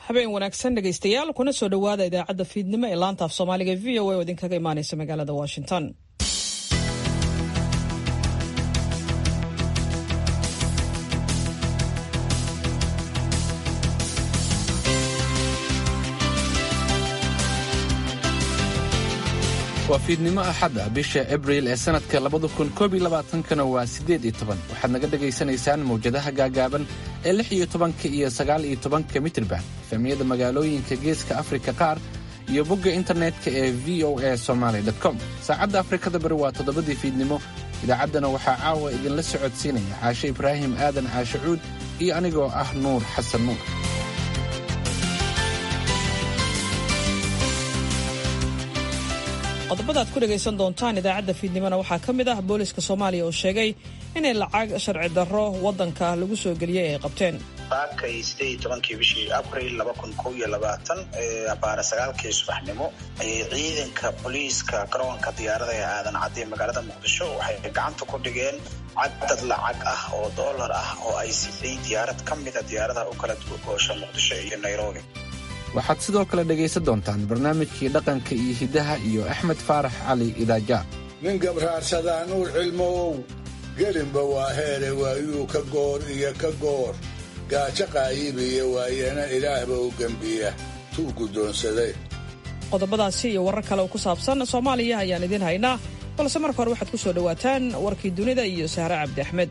habeen wanaagsan dhegaystayaal kuna soo dhowaada idaacadda fiidnimo ee laanta af soomaaliga v o a oo idinkaga imaanaysa magaalada washington waa fiidnimo axadda bisha abriil ee sannadka labada kun koob iyo labaatankana waa siddeed iyo toban waxaad naga dhagaysanaysaan mawjadaha gaagaaban ee lix iyo tobanka iyo sagaal iyo tobanka mitriban efemiyada magaalooyinka geeska afrika qaar iyo bogga internetka ee v o a somaly com saacadda afrikada bari waa toddobadii fiidnimo idaacaddana waxaa caawa idinla socodsiinaya caashe ibraahim aadan caashe cuud iyo anigoo ah nuur xasan nuur qodobada ad ku dhegaysan doontaan idaacadda fiidnimona waxaa ka mid ah booliska soomaaliya oo sheegay inay lacag sharci darro waddanka lagu soo geliyey ay qabteen baakay siddeed iyo tobankii bishii abril laba kun kow iyo labaatan abaara sagaalkii subaxnimo ayay ciidanka booliiska garoonka diyaarada ee aadan caddi ee magaalada muqdisho waxay gacanta ku dhigeen cadad lacag ah oo dollar ah oo ay siday diyaarad ka mida diyaaradaha u kala dugoosha muqdisho iyo nairobi waxaad sidoo kale dhegaysan doontaan barnaamijkii dhaqanka iyo hiddaha iyo axmed faarax cali idaaja nin gabraarsadaa nuur cilmow gelinba waa heere waayuu ka goor iyo ka goor gaajo qaayibiya waayana ilaahba u gembiya tuu guddoonsaday qodobadaasi iyo warar kale oo ku saabsan soomaaliya ayaan idiin haynaa balse marka hore waxaad ku soo dhowaataan warkii dunida iyo sahre cabdi axmed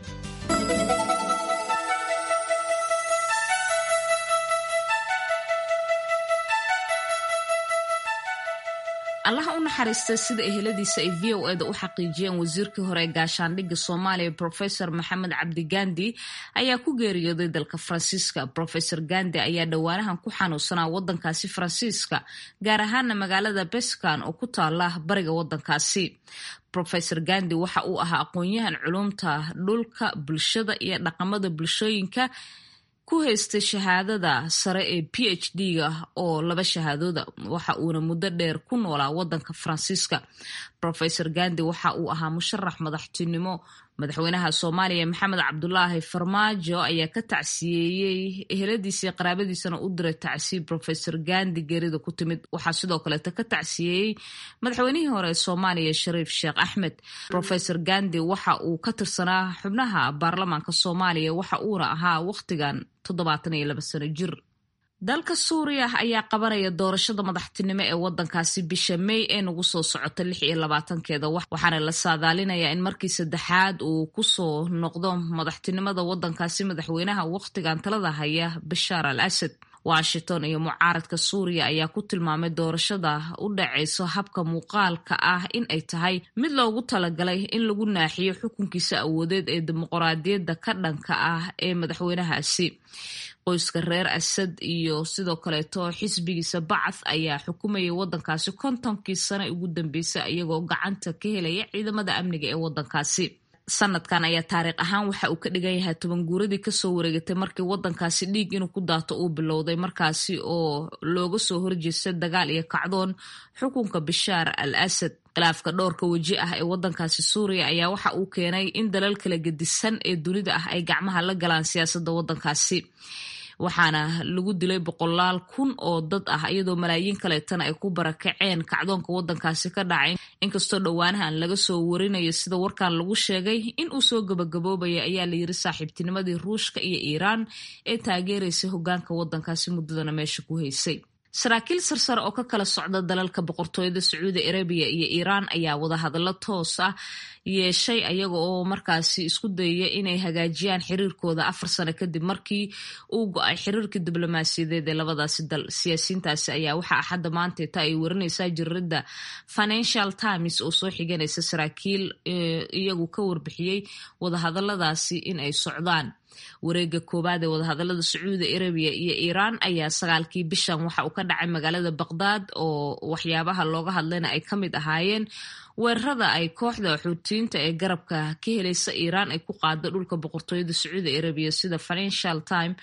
allaha u naxariista sida eheladiisa ay v o eda u xaqiijiyeen wasiirkii hore ee gaashaandhigga soomaaliya profesor maxamed cabdi gandi ayaa ku geeriyooday dalka faransiiska profesor gandi ayaa dhowaanahan ku xanuunsanaa wadankaasi faransiiska gaar ahaana magaalada beskan oo ku taala bariga wadankaasi profesor gandi waxa uu ahaa aqoon-yahan culumta dhulka bulshada iyo dhaqamada bulshooyinka ku haystay shahaadada sare ee p h d-ga oo laba shahaadooda waxa uuna muddo dheer ku noolaa wadanka faransiiska profesor gandi waxa uu ahaa musharax madaxtinimo madaxweynaha soomaaliya maxamed cabdulaahi farmaajo ayaa ka tacsiyeeyey eheladiisii qaraabadiisana u diray tacsiye profesor gandi geerida ku timid waxaa sidoo kaleeta ka tacsiyeeyey madaxweynihii hore ee soomaaliya shariif sheekh axmed profesor gandi waxa uu ka tirsanaa xubnaha baarlamaanka soomaaliya waxa uuna ahaa wakhtigan toddobaatan iyo laba sano jir dalka suuriya ayaa qabanaya doorashada madaxtinimo ee wadankaasi bisha may ee nagu soo socota lix iyo labaatankeeda waxaana la saadaalinayaa in markii saddexaad uu kusoo noqdo madaxtinimada wadankaasi madaxweynaha wakhtigan talada haya bashaar al asad washington iyo mucaaradka suuriya ayaa ku tilmaamay doorashada u dhacayso habka muuqaalka ah in ay tahay mid loogu talagalay in lagu naaxiyo xukunkiisa awoodeed ee dimuqraadiyadda ka dhanka ah ee madaxweynahaasi qoyska reer asad iyo sidoo kaleeto xisbigiisa bacath ayaa xukumayay wadankaasi kontonkii sane ugu dambeysay iyagoo gacanta ka helaya ciidamada amniga ee wadankaasi sanadkan ayaa taariikh ahaan waxa uu ka dhigan yahay toban guuradii kasoo wareegatay markii wadankaasi dhiig inuu ku daato uu bilowday markaasi oo looga soo horjeestay dagaal iyo kacdoon xukunka bashaar al asad khilaafka dhowrka weji ah ee wadankaasi suuriya ayaa waxa uu keenay in dalal kala gedisan ee dunida ah ay gacmaha la galaan siyaasadda wadankaasi waxaana lagu dilay boqolaal kun oo dad ah iyadoo malaayiin kaleetana ay ku barakaceen kacdoonka wadankaasi ka dhacay inkastoo dhowaanahan laga soo warinayo sida warkan lagu sheegay in uu soo gabagaboobaya ayaa layiri saaxiibtinimadii ruushka iyo iiraan ee taageeraysay hogaanka wadankaasi muddadana meesha ku haysay saraakiil sarsare oo ka kala socda dalalka boqortooyada sacuudi arabiya iyo iiraan ayaa wadahadallo toos ah yeeshay ayaga oo markaasi isku dayaya inay hagaajiyaan xiriirkooda afar sano kadib markii uu go-ay xiriirkii diblomaasiyadeed ee labadaasi dal siyaasiyiintaasi ayaa waxaa axadda maanteeta ay warinaysaa jirirada financial times oo soo xiganaysa saraakiil iyagu ka warbixiyey wadahadaladaasi in ay socdaan wareega koowaad ee wadahadalada sacuudi arabiya iyo iiraan ayaa sagaalkii bishan waxa uu ka dhacay magaalada baqdaad oo waxyaabaha looga hadlayna ay ka mid ahaayeen weerarada ay kooxda xuutiyiinta ee garabka ka helaysa iiraan ay ku qaada dhulka boqortooyada sacuudi arabiya sida financial time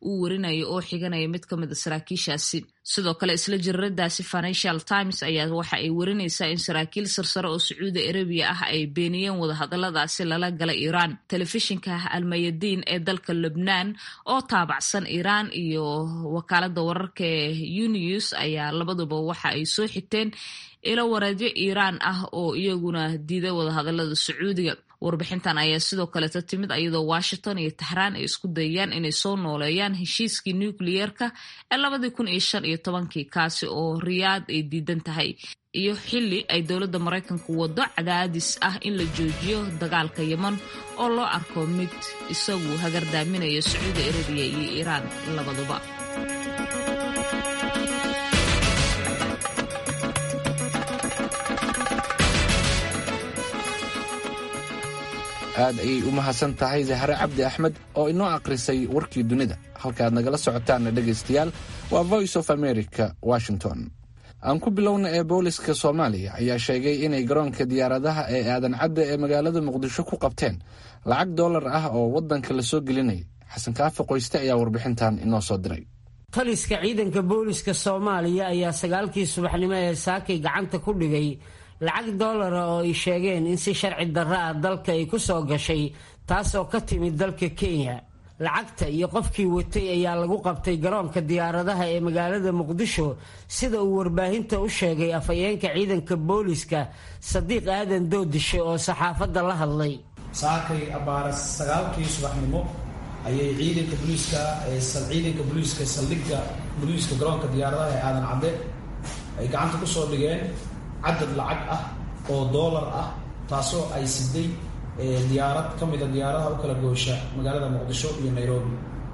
uu warinayo oo xiganaya mid ka mid a saraakiishaasi sidoo kale isla jiraradaasi financial times ayaa waxa ay warinaysaa in saraakiil sarsare oo sacuudi arabiya ah ay beeniyeen wadahadaladaasi lala galay iiraan telefishinka almayadiin ee dalka lubnaan oo taabacsan iiraan iyo wakaalada wararka ee unews ayaa labaduba waxa ay soo xigteen ilo wareedyo iiraan ah oo iyaguna diiday wadahadalada sacuudiga warbixintan ayaa sidoo kaleta timid iyadoo washington iyo taxraan ay isku dayayaan inay soo nooleeyaan heshiiskii nukliyeerka ee labadii kun iyo shan iyo tobankii kaasi oo riyaad ay diidan tahay iyo xili ay dowladda maraykanku wado cadaadis ah in la joojiyo dagaalka yeman oo loo arko mid isagu hagardaaminaya sacuudi arabiya iyo iiraan labaduba aad ayay u mahadsan tahay zahre cabdi axmed oo inoo akhrisay warkii dunida halkaaad nagala socotaanna dhegaystayaal waa voice of america washington aan ku bilowna ee booliska soomaaliya ayaa sheegay inay garoonka diyaaradaha ee aadan cadda ee magaalada muqdisho ku qabteen lacag dollar ah oo waddanka la soo gelinaya xasan kaafi qoyste ayaa warbixintan inoo soo diray taliska ciidanka booliska soomaaliya ayaa sagaalkii subaxnimo ee saakay gacanta ku dhigay lacag dollara oo ay sheegeen in si sharci darro ah dalka ay ku soo gashay taasoo ka timid dalka kenya lacagta iyo qofkii watay ayaa lagu qabtay garoonka diyaaradaha ee magaalada muqdisho sida uu warbaahinta u sheegay afhayeenka ciidanka booliska sadiiq aadan doodishe oo saxaafadda la hadlay saakay abbaara sagaalkii subaxnimo ayay ciidanka booliiska ciidanka booliiska saldhigga booliiska garoonka diyaaradaha ee aadan cadde ay gacanta ku soo dhigeen cadad lacag ah oo doolar ah taasoo ay siday diyaarad ka mida diyaaradaha u kala goosha magaalada muqdisho iyo nairobi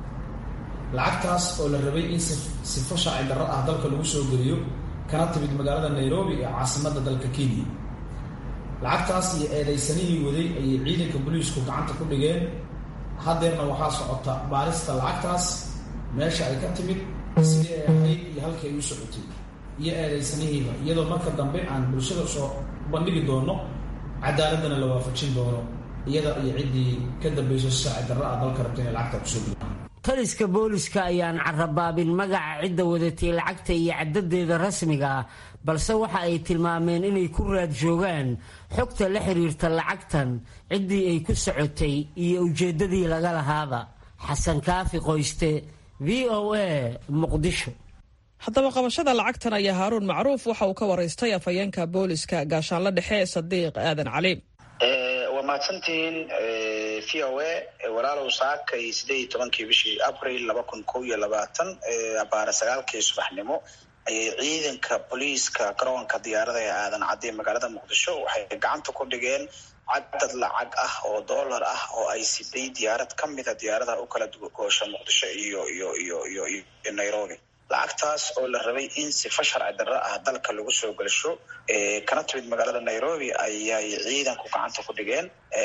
lacagtaas oo la rabay in sifo shaaci darro ah dalka lagu soo geliyo kana timid magaalada nairobi ee caasimadda dalka kenya lacagtaas iyo eedaysanihii waday ayay ciidanka booliisku gacanta ku dhigeen haddeerna waxaa socota baarista lacagtaas meesha ay ka timid sidii ay ahayd iyo halkii ay u socotay iyo eedaysanihiiba iyadoo marka dambe aan bulshada soo bandhigi doono cadaaladana la waafajin doono iyada iyo ciddii ka dambayso saaci darro ah dalka rabta inay lacagta kusoo geliyo taliska booliska ayaan carabaabin magaca cidda wadatay lacagta iyo cadadeeda rasmiga ah balse waxa ay tilmaameen inay ku raad joogaan xogta la xiriirta lacagtan ciddii ay ku socotay iyo ujeeddadii laga lahaaba xasan kaafi qoyste v o a muqdisho haddaba qabashada lacagtan ayaa haaruun macruuf waxa uu ka waraystay afhayeenka booliska gaashaanla dhexe sadiiq aadan cali waa mahadsantihiin v o a walaalow saakay sideed iyo tobankii bishii abril laba kun kow iyo labaatan abaara sagaalkii subaxnimo ayay ciidanka booliiska garoonka diyaarada ee aadan cadde magaalada muqdisho waxay gacanta ku dhigeen cadad lacag ah oo dollar ah oo ay siday diyaarad ka mida diyaaradaha u kala goosha muqdisho iyo iyo iyo iyo iyo nairobi lacagtaas oo la rabay in sifa sharci darro ah dalka lagu soo gelsho kana timid magaalada nairobi ayay ciidanku gacanta ku dhigeen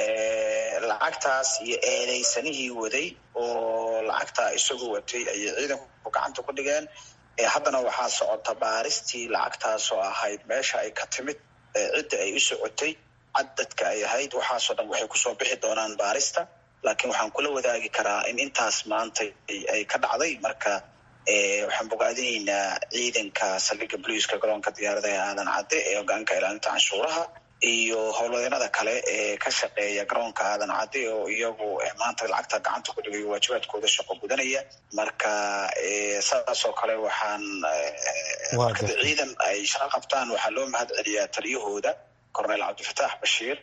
lacagtaas iyo eedaysanihii waday oo lacagtaa isagu watay ayay ciidanku gacanta ku dhigeen haddana waxaa socota baaristii lacagtaasoo ahayd meesha ay ka timid cidda ay u socotay cadadka ay ahayd waxaasoo dhan waxay kusoo bixi doonaan baarista laakiin waxaan kula wadaagi karaa in intaas maanta ay ka dhacday marka waxaan bogaadinaynaa ciidanka saldhigga boliiska garoonka diyaarada ee aadan cadde ee hogaanka ilaalinta canshuuraha iyo howlwadeenada kale ee ka shaqeeya garoonka aadan cadde oo iyagu maanta lacagta gacanta ku dhigayo waajibaadkooda shaqo gudanaya marka saasoo kale waxaan markada ciidan ay shaqo qabtaan waxaa loo mahad celiyaa taliyahooda cornel cabdifataax bashiir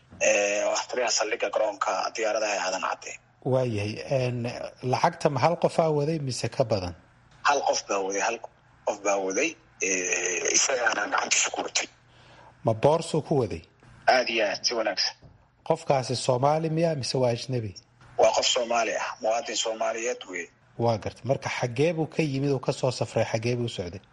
oo ah taliyaha saldhigga garoonka diyaaradaha ee aadan cadde waayahay lacagta ma hal qofaa waday mise ka badan hal qof baa waday hal qof baa waday isagaana gacantiisa ku watay ma boorsuu ku waday aada iyo aad si wanaagsan qofkaasi soomaali miya mise waa ajnabi waa qof soomaali ah muwaadin soomaaliyeed wey waa garta marka xagee buu ka yimid uu kasoo safray xagee buu socday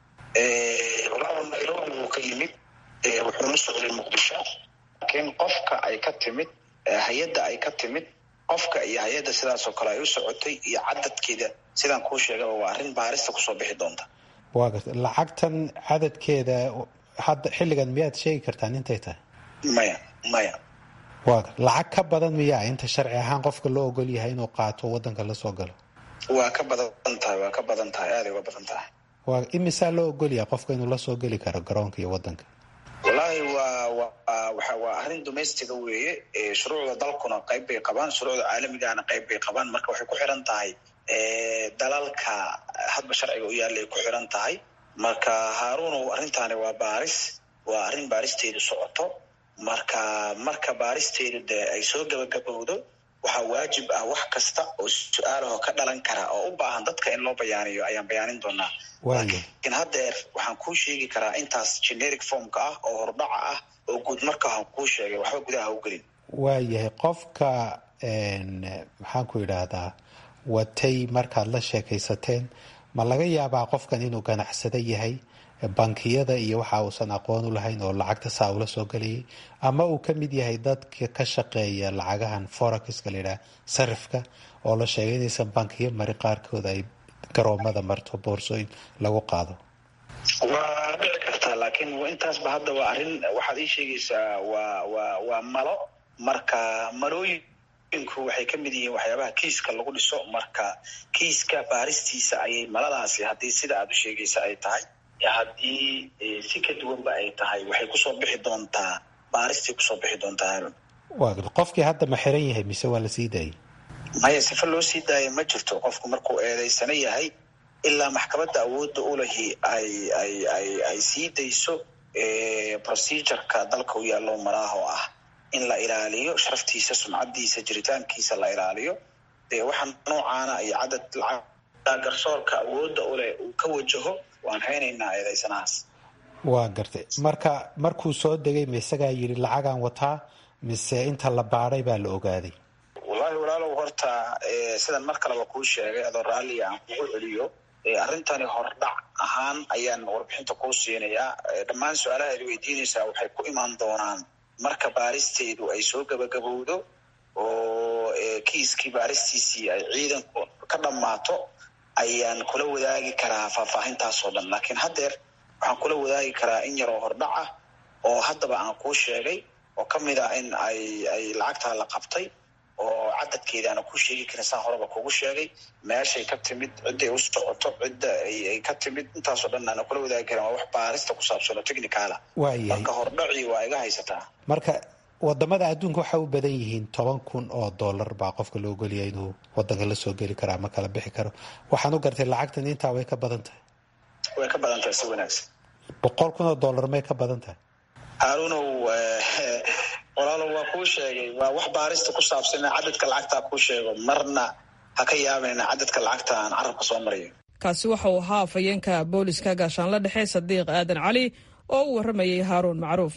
walaal nairobi buu ka yimid wuxuuna socday muqdisho laakiin qofka ay ka timid hay-adda ay ka timid qofka iyo hay-adda sidaasoo kale ay u socotay iyo cadadkeeda sidaan kuu sheegaba waa arrin baarista kusoo bixi doonta waa garta lacagtan cadadkeeda hadda xilligan miyaad sheegi kartaan intay tahay maya maya waa gar lacag ka badan miyaa inta sharci ahaan qofka loo ogol yahay inuu qaato wadanka lasoo galo waa ka badan tahay waa ka badan tahay aaday uga badan tahay waa imisaa loo ogolyaha qofka inuu la soo geli karo garoonka iyo wadanka wallaahi waa waa waxa waa arrin domestica weeye shuruucda dalkuna qayb bay qabaan shuruucda caalamigana qayb bay qabaan marka waxay ku xiran tahay dalalka hadba sharciga u yaallay ku xiran tahay marka haaruunow arrintaani waa baaris waa arrin baaristeedu socoto marka marka baaristeedu dee ay soo gabagabowdo waxaa waajib ah wax kasta oo su-aalahoo ka dhalan kara oo u baahan dadka in loo bayaaniyo ayaan bayaanin doonaa laakiin haddeer waxaan kuu sheegi karaa intaas generic formka ah oo hordhaca ah oo guud markaan kuu sheegay waxba gudaha u gelin waayahay qofka maxaan ku yidhaahdaa watay markaad la sheekaysateen ma laga yaabaa qofkan inuu ganacsado yahay bankiyada iyo waxa uusan aqoon u lahayn oo lacagta saa ula soo gelayay ama uu ka mid yahay dadka ka shaqeeya lacagahan forexiska layidhaha sarifka oo la sheegay inaysan bankiyo mari qaarkood ay garoomada marto boorsooyin lagu qaado waa dhici kartaa laakiin intaasba hadda waa arrin waxaad ii sheegaysaa waa waa waa malo marka malooyinku waxay ka mid yihiin waxyaabaha kiiska lagu dhiso marka kiiska baaristiisa ayay maladaasi haddii sida aad u sheegaysa ay tahay haddii si ka duwanba ay tahay waxay kusoo bixi doontaa baaristii kusoo bixi doontaa harun waa qofkii hadda ma xiran yahay mise waa la sii daayay maya sifa loo sii daaya ma jirto qofku markuu eedeysana yahay ilaa maxkamadda awoodda ulahi ay ay ay ay sii dayso procedureka dalka u yaallo maraaho ah in la ilaaliyo sharaftiisa sumcadiisa jiritaankiisa la ilaaliyo dee waxaa noocaana iyo cadad lacag garsoorka awoodda uleh uu ka wajaho waan haynaynaa eedeysanahaas waa gartay marka markuu soo degay ma isagaa yidhi lacagaan wataa mise inta la baadhay baa la ogaaday wallahi walaalow horta sidan mar kaleba kuu sheegay adoo raalliga aan kugu celiyo arrintani hordhac ahaan ayaan warbixinta kuu siinayaa dhammaan su-aalaha ad weydiinaysaa waxay ku imaan doonaan marka baaristeedu ay soo gabagabowdo oo kiiskii baaristiisii ay ciidanku ka dhammaato ayaan kula wadaagi karaa faahfaahintaasoo dhan laakiin haddeer waxaan kula wadaagi karaa in yaroo hordhac ah oo haddaba aan kuu sheegay oo ka mid ah in ay ay lacagtaa la qabtay oo cadadkeeda aana kuu sheegi karin saan horeba kugu sheegay meeshay ka timid cidday u socoto cidda ay ka timid intaasoo dhan aana kula wadaagi karin waa wax baarista ku saabsan oo technicaala waayahay marka hordhacii waa iga haysataa marka wadamada adduunka waxay u badan yihiin toban kun oo dollar baa qofka loo ogolaya inuu wadanka la soo geli karo ama kala bixi karo waxaan u gartay lacagtan intaa way ka badan tahay way ka badan tahay si wanaagsan boqol kun oo dollar may ka badan tahay haarunow walaalow waa kuu sheegay waa wax baarista ku saabsan cadadka lacagtaa kuu sheego marna ha ka yaabayna cadadka lacagta aan carabka soo marayo kaasi waxa uu ahaa afhayeenka booliska gaashaanla dhexe sadiiq aadan cali oo u warramayay haaruun macruuf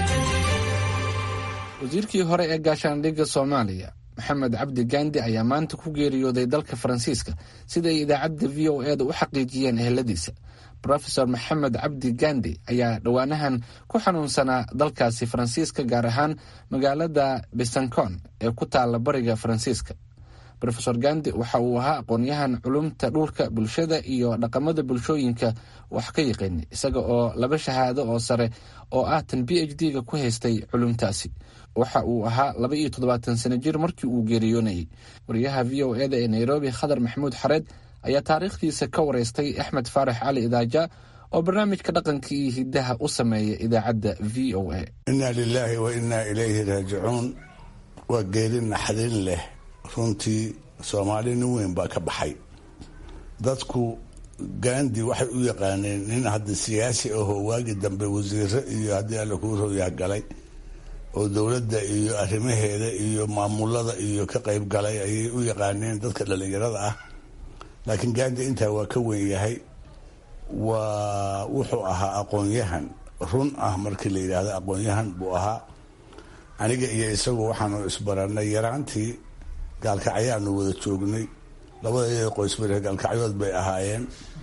wasiirkii hore ee gaashaandhigga soomaaliya maxamed cabdi gaandi ayaa maanta ku geeriyooday dalka faransiiska sida ay idaacadda v o eeda u xaqiijiyeen eheladiisa rofesor maxamed cabdi gandi ayaa dhowaanahan ku xanuunsanaa dalkaasi faransiiska gaar ahaan magaalada besancon ee ku taala bariga faransiiska rofesor gandi waxa uu ahaa aqoonyahan culumta dhulka bulshada iyo dhaqamada bulshooyinka wax ka yaqaanay isaga oo laba shahaado oo sare oo ah tan b h d-ga ku haystay culumtaasi waxa uu ahaa laba iyo toddobaatan sano jir markii uu geeriyoonayay wariyaha v o eda ee nairobi khadar maxamuud xareed ayaa taariikhdiisa ka wareystay axmed faarax cali idaaja oo barnaamijka dhaqanka iyo hidaha u sameeya idaacadda v o a inna lilaahi wa innaa ilayhi raajicuun waa geeri naxdin leh runtii soomaali nin weyn baa ka baxay dadku gandi waxay u yaqaaneen nin hadda siyaasi ahoo waagii dambe wasiiro iyo haddii alla kuu rooyaa galay oo dowladda iyo arrimaheeda iyo maamulada iyo ka qayb galay ayay u yaqaaneen dadka dhallinyarada ah laakiin gandi intaa waa ka weyn yahay waa wuxuu ahaa aqoon-yahan run ah markii la yidhaahdo aqoon-yahan buu ahaa aniga iyo isagu waxaanu isbaranay yaraantii gaalkacyaanu wada joognay labada qoysbare gaalkacyood bay ahaayeen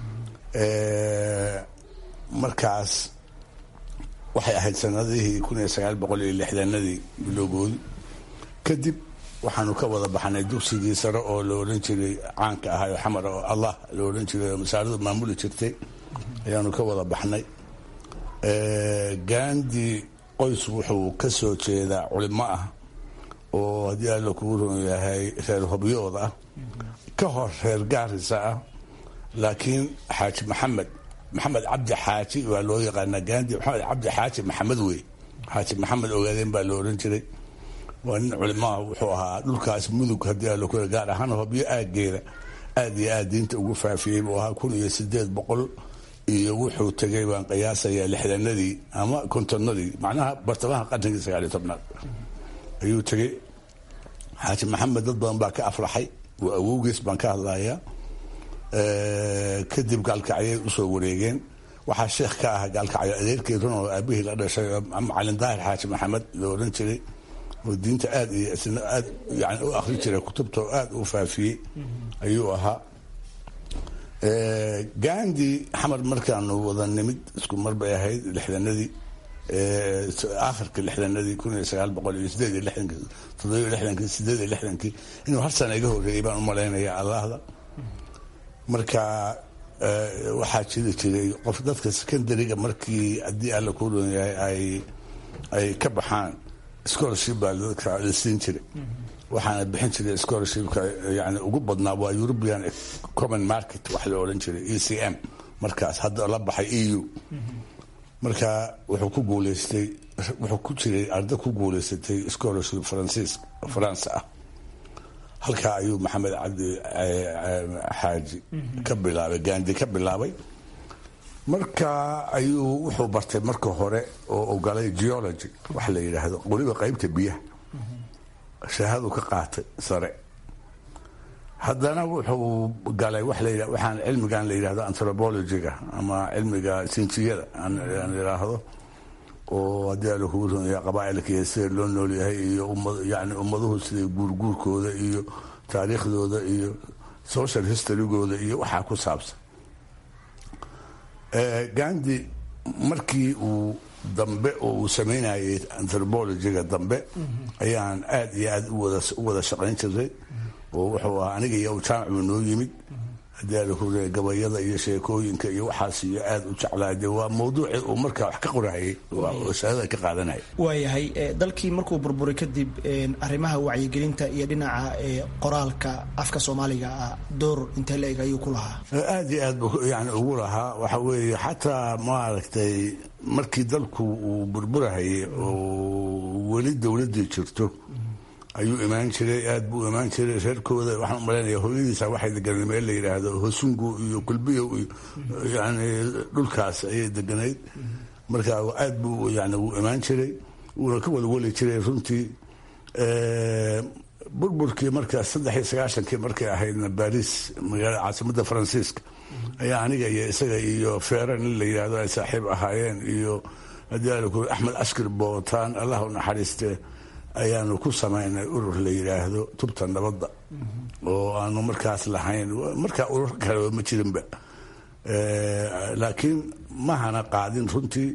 markaas waxay ahayd sanadihii kun iyo sagaal boqol iyo lixdanadii bilowgoodi kadib waxaanu ka wada baxnay dugsigii sare oo la odhan jiray caanka ahay oo xamar oo allah la odhan jiray oo masaaradu maamuli jirtay ayaanu ka wada baxnay gandi qoys wuxuu ka soo jeedaa culimo ah oo haddii alla kugu ron yahay reer hobyood ah ka hor reer gaarisa ah laakiin xaaji maxamed maxamed cabdi xaaji waa loo yaqaanaa gandi maxamed cabdi xaaji maxamed wey xaaji maxamed ogaadeen baa loo odhan jiray waa nin culimaha wuxuu ahaa dhulkaas mudug haddii aa lokula gaar ahaan hobyo aageeda aad iyo aad diinta ugu faafiyey buu ahaa kun iyo sideed boqol iyo wuxuu tegay baan qiyaasayaa lixdanadii ama kontonadii macnaha bartamaha qarnigii sagaaliyo tobnaad ayuu tegey xaaji maxamed dad badan baa ka aflaxay waa awowgiis baan ka hadlayaa kadib gaalkacyay usoo wareegeen waxaa sheekh ka ah gaalkacyo adeerkii run oo aabihii la dhashay macalin daahir xaaji maxamed loo odhan jiray oo diinta aad iyo isna aad yani u akhri jiray kutubta oo aad u faafiyey ayuu ahaa gandi xamar markaanu wada nimid isku mar bay ahayd lixdanadii akhirka lixdanadii kun iyo sagaal boqol iyo sideed iyo lixdankii toddobiyo lixdankii sideed iyo lixdankii inuu hal sana iga horreeyey baan u malaynaya allahda marka waxaa jiri jiray qof dadka secondariga markii haddii alla ku dhoon yahay ay ay ka baxaan scholarship baa dadka la siin jiray waxaana bixin jiray scholarshipka yani ugu badnaa waa european common market wax la odhan jiray e c m markaas hadda la baxay e u marka wuxuu ku guuleystay wuxuu ku jiray arda ku guuleysatay scholarship faransiis faransa ah halkaa ayuu maxamed cabdi xaaji ka bilaabay gandi ka bilaabay marka ayuu wuxuu bartay marka hore oo ogolay geology wax la yidhaahdo weliba qeybta biyaha shahaadu ka qaatay sare haddana wuxuu galay wa la waxaan cilmigan la yidhahdo anthropologiga ama cilmiga sinjiyada aan idhaahdo oo haddii ala kugu runaya qabaailka iyo sida loo noolyahay iyo yani ummaduhu siday guurguurkooda iyo taariikhdooda iyo social historygooda iyo waxaa ku saabsan gandi markii uu dambe oo uu sameynayay anthropologiga dambe ayaan aad iyo aad u wada shaqayn jiray oo wuxuu ahaa aniga iyo jaamacu noo yimid haddii ala ku gabayada iyo sheekooyinka iyo waxaas iyo aad u jeclaa de waa mawduucii uu markaa wax ka qorahayay oo shahadada ka qaadanaya waayahay dalkii markuu burburay kadib arrimaha wacyigelinta iyo dhinaca qoraalka afka soomaaliga ah door intee la eg ayuu ku lahaa aad iyo aad buu yani ugu lahaa waxa weeye xataa maaragtay markii dalku uu burburahayay oo weli dowladdii jirto ayuu imaan jiray aad buu imaan jiray reerkooda waxaan umalaynaya hooyadiisa waxay deganay meel la yidhaahdo hosungu iyo kulbiyow iyo yani dhulkaas ayay deganayd marka aad buu yani wuu imaan jiray wuuna ka walwali jiray runtii burburkii markaas saddex iyo sagaashankii markay ahaydna baris magaalada caasimadda faransiiska ayaa aniga iyo isaga iyo feera nin la yidhahdo ay saaxiib ahaayeen iyo haddii ala axmed askir bootaan allah u naxariiste ayaanu ku samaynay urur la yidhaahdo tubta nabadda oo aanu markaas lahayn markaa urur kale ma jirinba laakiin mahana qaadin runtii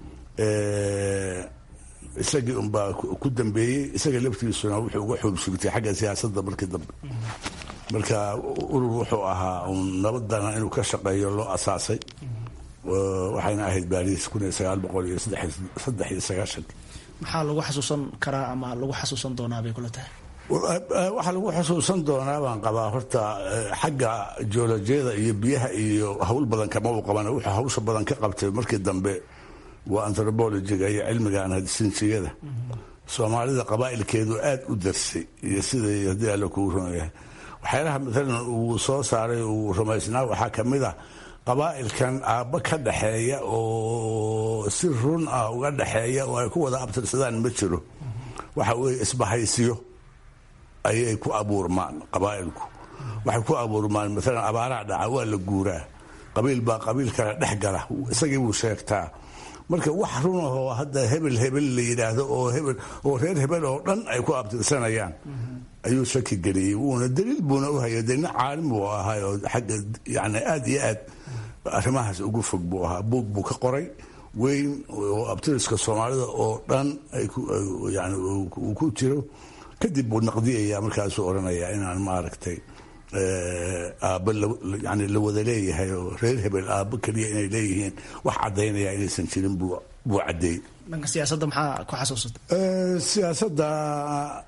isagii unbaa ku dambeeyey isaga laftiisuna wuxuu uga xoogsigtay xagga siyaasadda markii dambe marka urur wuxuu ahaa un nabadana inuu ka shaqeeyo loo asaasay waxayna ahayd baariis kun iyo sagaal boqol iyo saddex iyo sagaashanki maxaa lagu xasuusan karaa ama lagu xasuusan doonaa bay kula tahay waxaa lagu xusuusan doonaa baan qabaa horta xagga joolojiyada iyo biyaha iyo hawl badan kama u qaban wuxuu hawsha badan ka qabtay markii dambe waa anthropologiga iyo cilmigan sinjiyada soomaalida qabaa'ilkeedu aad u darsay iyo siday haddii alla kuu rumayahay waxyaalaha maalan uu soo saaray uu rumaysnaa waxaa ka mid ah qabaa'ilkan aabba ka dhaxeeya oo si run ah uga dhaxeeya oo ay ku wada abtirsadaan ma jiro waxa weeye isbahaysiyo ayay ku abuurmaan qabaa'ilku waxay ku abuurmaan maalan abaaraha dhaca waa la guuraa qabiil baa qabiil kale dhex gala isagii buu sheegtaa marka wax run ahoo hadda hebel hebel la yidhaahdo oo hebel oo reer hebel oo dhan ay ku abtirsanayaan ayuu shaki geliyey wuuna daliil buuna u hayay dee nin caalim buu ahaa oo xagga yani aad iyo aad arrimahaas ugu fog buu ahaa buug buu ka qoray weyn oo abtiriska soomaalida oo dhan yani uu ku jiro kadib buu naqdiyaya markaasuu odhanayaa inaan maaragtay aabba yani la wada leeyahay oo reer hebel aabbo keliya inay leeyihiin wax caddaynaya inaysan jirin buu caddeeyey dhanka siyaasadda maxaa ku xasuusata siyaasadda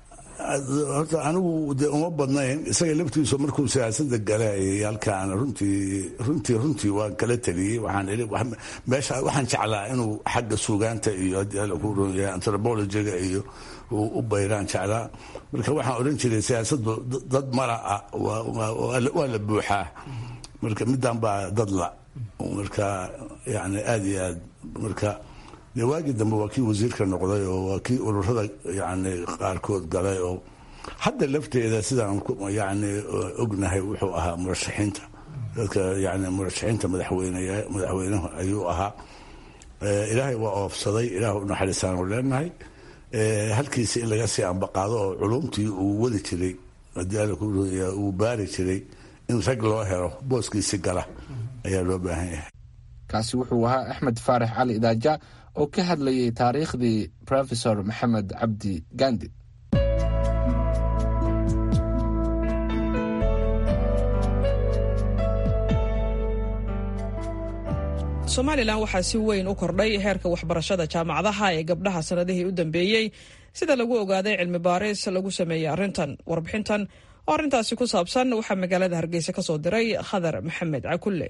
horta anigu de uma badnayn isaga laftiisu markuu siyaasada galayay halkaan runtii runtii runtii waan kala taliyey waxaan ii meesha waxaan jeclaa inuu xagga suugaanta iyo antropologiga iyo u bayraan jeclaa marka waxaan odhan jiray siyaasadu dad mala ah waa la buuxaa marka midaan baa dad la marka yani aada iyo aad marka dee waagii dambe waa kii wasiirka noqday oo waa kii ururada yani qaarkood galay oo hadda lafteeda sidaan yani ognahay wuxuu ahaa murashaxiinta dadka yani murashaxiinta madaxweynaha ayuu ahaa ilaahay waa oofsaday ilaah u naxariisaanu leenahay halkiisa in laga sii ambaqaado oo culumtii uu wadi jiray uu baari jiray in rag loo helo booskiisi gala ayaa loo baahan yahay kaasi wuxuu ahaa axmed faarax cali idaaja oo ka hadlayay taariikhdii rofesor maxamed cabdi gandi somalilan waxaa si weyn u kordhay heerka waxbarashada jaamacadaha ee gabdhaha sanadihii u dambeeyey sida lagu ogaaday cilmi baaris lagu sameeyey arrintan warbixintan oo arrintaasi ku saabsan waxaa magaalada hargeysa ka soo diray khadar maxamed cakulle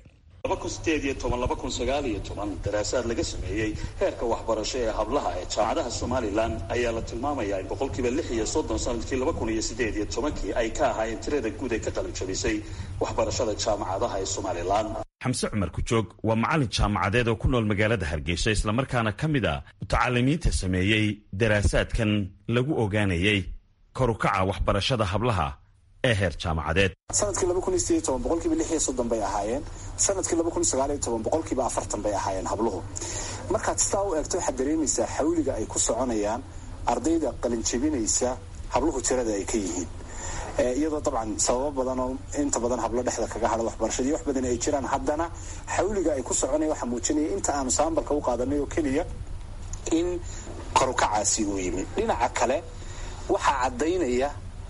daraasaad laga sameeyey heerka waxbarasho ee hablaha ee jaamacadaha somalilan ayaa la tilmaamayaa in boqolkiiba lix iyo soddon sanadkii laba kun iyo sideed iyo tobankii ay ka ahaayeen tirada guud ee ka qalinjabisay waxbarashada jaamacadaha ee somalilan xamse cumar kujoog waa macallin jaamacadeed oo ku nool magaalada hargeysa islamarkaana ka mid a mutacalimiinta sameeyey daraasaadkan lagu ogaanayey korukaca waxbarashada hablaha ee heer jaamacadeed sanadkii laba kun iyo sideed toban boqolkiiba lix iyo soddon bay ahaayeen sanadkii laba kun iyo sagaal iyo toban boqolkiiba afartan bay ahaayeen habluhu markaad sidaa u eegto waxaad dareemaysaa xawliga ay ku soconayaan ardayda qalinjabinaysa habluhu tirada ay ka yihiin iyadoo dabcan sababo badan oo inta badan hablo dhexda kaga hada waxbarashadii wax badan ay jiraan haddana xawliga ay ku soconaya waxaa muujinaya inta aanu saambalka u qaadanay oo keliya in korukacaasi uu yimi dhinaca kale waxaa caddaynaya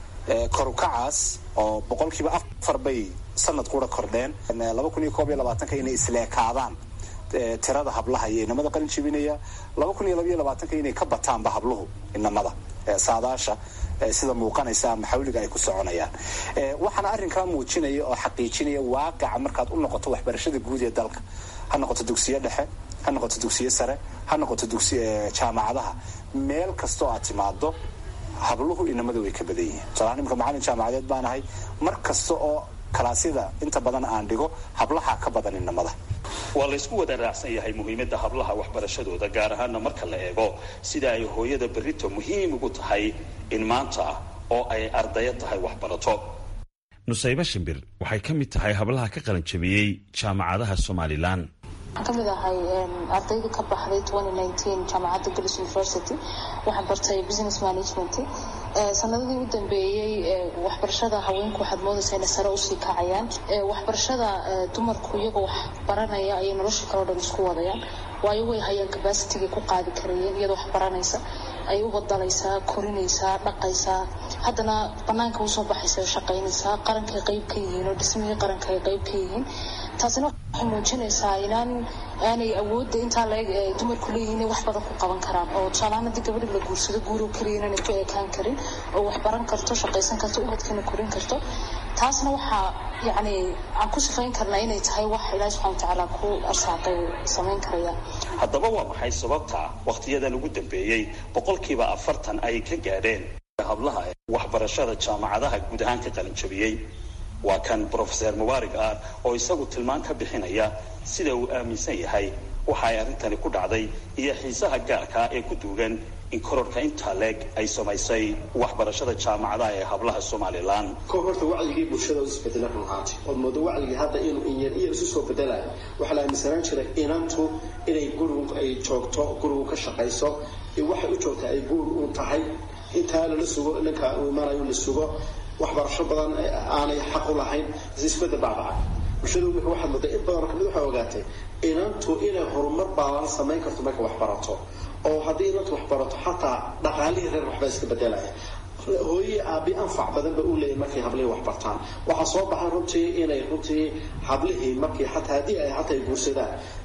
korukacaas oo boqolkiiba afar bay sanad kura kordheen laba kun iyo koob iyo labaatanka inay isleekaadaan tirada hablaha iyo inamada qalin jebinaya laba kun iyo labaiyo labaatanka inay ka bataanba habluhu inamada saadaasha sida muuqanaysa ama xawliga ay ku soconayaan waxaana arrinkaa muujinaya oo xaqiijinaya waaqica markaad u noqoto waxbarashada guud ee dalka ha noqoto dugsiyo dhexe ha noqoto dugsiyo sare ha noqoto dugsi jaamacadaha meel kastoo aad timaado habluhu inamada way ka badan yihiin tusalaan imika macallin jaamacadeed baan ahay mar kasta oo kalaasyada inta badan aan dhigo hablaha ka badan inamada waa la ysku wada raacsan yahay muhiimadda hablaha waxbarashadooda gaar ahaana marka la eego sida ay hooyada berrito muhiim ugu tahay in maanta oo ay ardayo tahay waxbarato nusaybe shimbir waxay ka mid tahay hablaha ka qalanjabiyey jaamacadaha somalilan waxaan ka mid ahay ardayda ka baxday jaamacadda golis university waxaan bartay business management sanadadii u dambeeyey waxbarashada haweenku waxaad moodaysaa inay sare usii kacayaan waxbarashada dumarku iyagoo wax baranaya ayay nolosha kaleo dhan isku wadayaan waayo way hayaan cabacitigay ku qaadi karayeen iyadoo wax baranaysa ay u badalaysaa korinaysaa dhaqaysaa haddana banaanka usoo baxaysa oo shaqaynaysaa qarankay qayb ka yihiin oo dhismihii qaranka ay qayb ka yihiin taasina waxay muujinaysaa inaan aanay awoodda intaa laeg dumarku leeyihin inay wax badan ku qaban karaan oo tusaalahaan haddii gabadhi la guursado guuroo keliya inaanay ku ekaan karin oo wax baran karto shaqaysan karto ubadkana korin karto taasna waxaa yacni aan ku sifayn karnaa inay tahay wax ilaahi subxana watacaala ku arsaaqay samayn karaya haddaba waa maxay sababta wakhtiyadan ugu dambeeyey boqolkiiba afartan ay ka gaadheen hablaha waxbarashada jaamacadaha guud ahaan ka qalinjabiyey waa kan brofeser mubaarig ah oo isagu tilmaan ka bixinaya sida uu aaminsan yahay waxa ay arrintani ku dhacday iyo xiisaha gaarkaa ee ku duugan in kororhka intaa leeg ay samaysay waxbarashada jaamacadaha ee hablaha somalilan ko horta wacdigii bulshada isbedela run ahaanti ood moodo wacdigii hadda inuu inyar iyar isu soo bedelayo waxaa la aaminsanaan jiray inantu inay gurigu ay joogto gurigu ka shaqayso waxay u joogtaa ay guur u tahay intaa lala sugo ninka uu imanayo la sugo waxbarasho badan aanay xaq u lahayn isbedel baabacay bulshadu imika waxaad moodaa in badan kamid waxay ogaatay inantu inay horumar baalan samayn karto marka wax barato oo haddii inantu wax barato xataa dhaqaalihii reer waxbaa iska bedelaya hooyihii aabi anfac badan ba u leeyahy markay hablihii wax bartaan waxaa soo baxay runtii inay runtii hablihii markii xataa haddii ay xataa ay guursadaan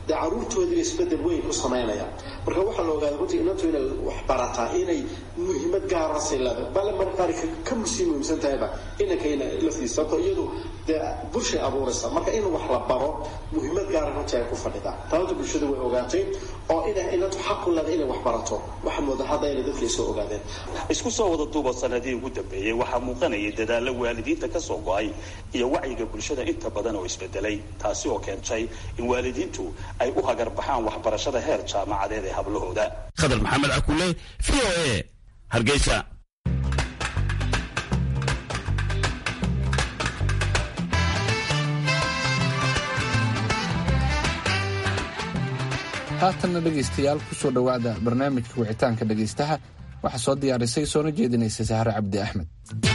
dee caruurtoodiiba isbedel weyn ku samaynayaan marka waxaa la ogaaday runtii inantu inay wax barataa inay muhiimad gaarasay leedahay bale marka qaar ka musii muhiimsan tahayba inankayna laftiisa sababto iyadu dee bulshay abuuraysa marka in wax la baro muhiimad gaara runtii ay ku fadhidaa taabta bulshada way ogaatay oo ina inantu xaq u leedahay inay wax barato waxaa mooda hadda inay dadkii soo ogaadeen isku soo wada duuba sanadihii ugu dambeeyey waxaa muuqanayay dadaalla waalidiinta ka soo go-ay iyo wacyiga bulshada inta badan oo isbedelay taasi oo keentay in waalidiintu ay u hagarbaxaan waxbarashada heer jaamacadeed ee hablahooda khadar maxamed cakule v o a hargeysa haatanna dhegaystayaal ku soo dhowaada barnaamijka wicitaanka dhegaystaha waxaa soo diyaarisay soona jeedinaysa sahre cabdi axmed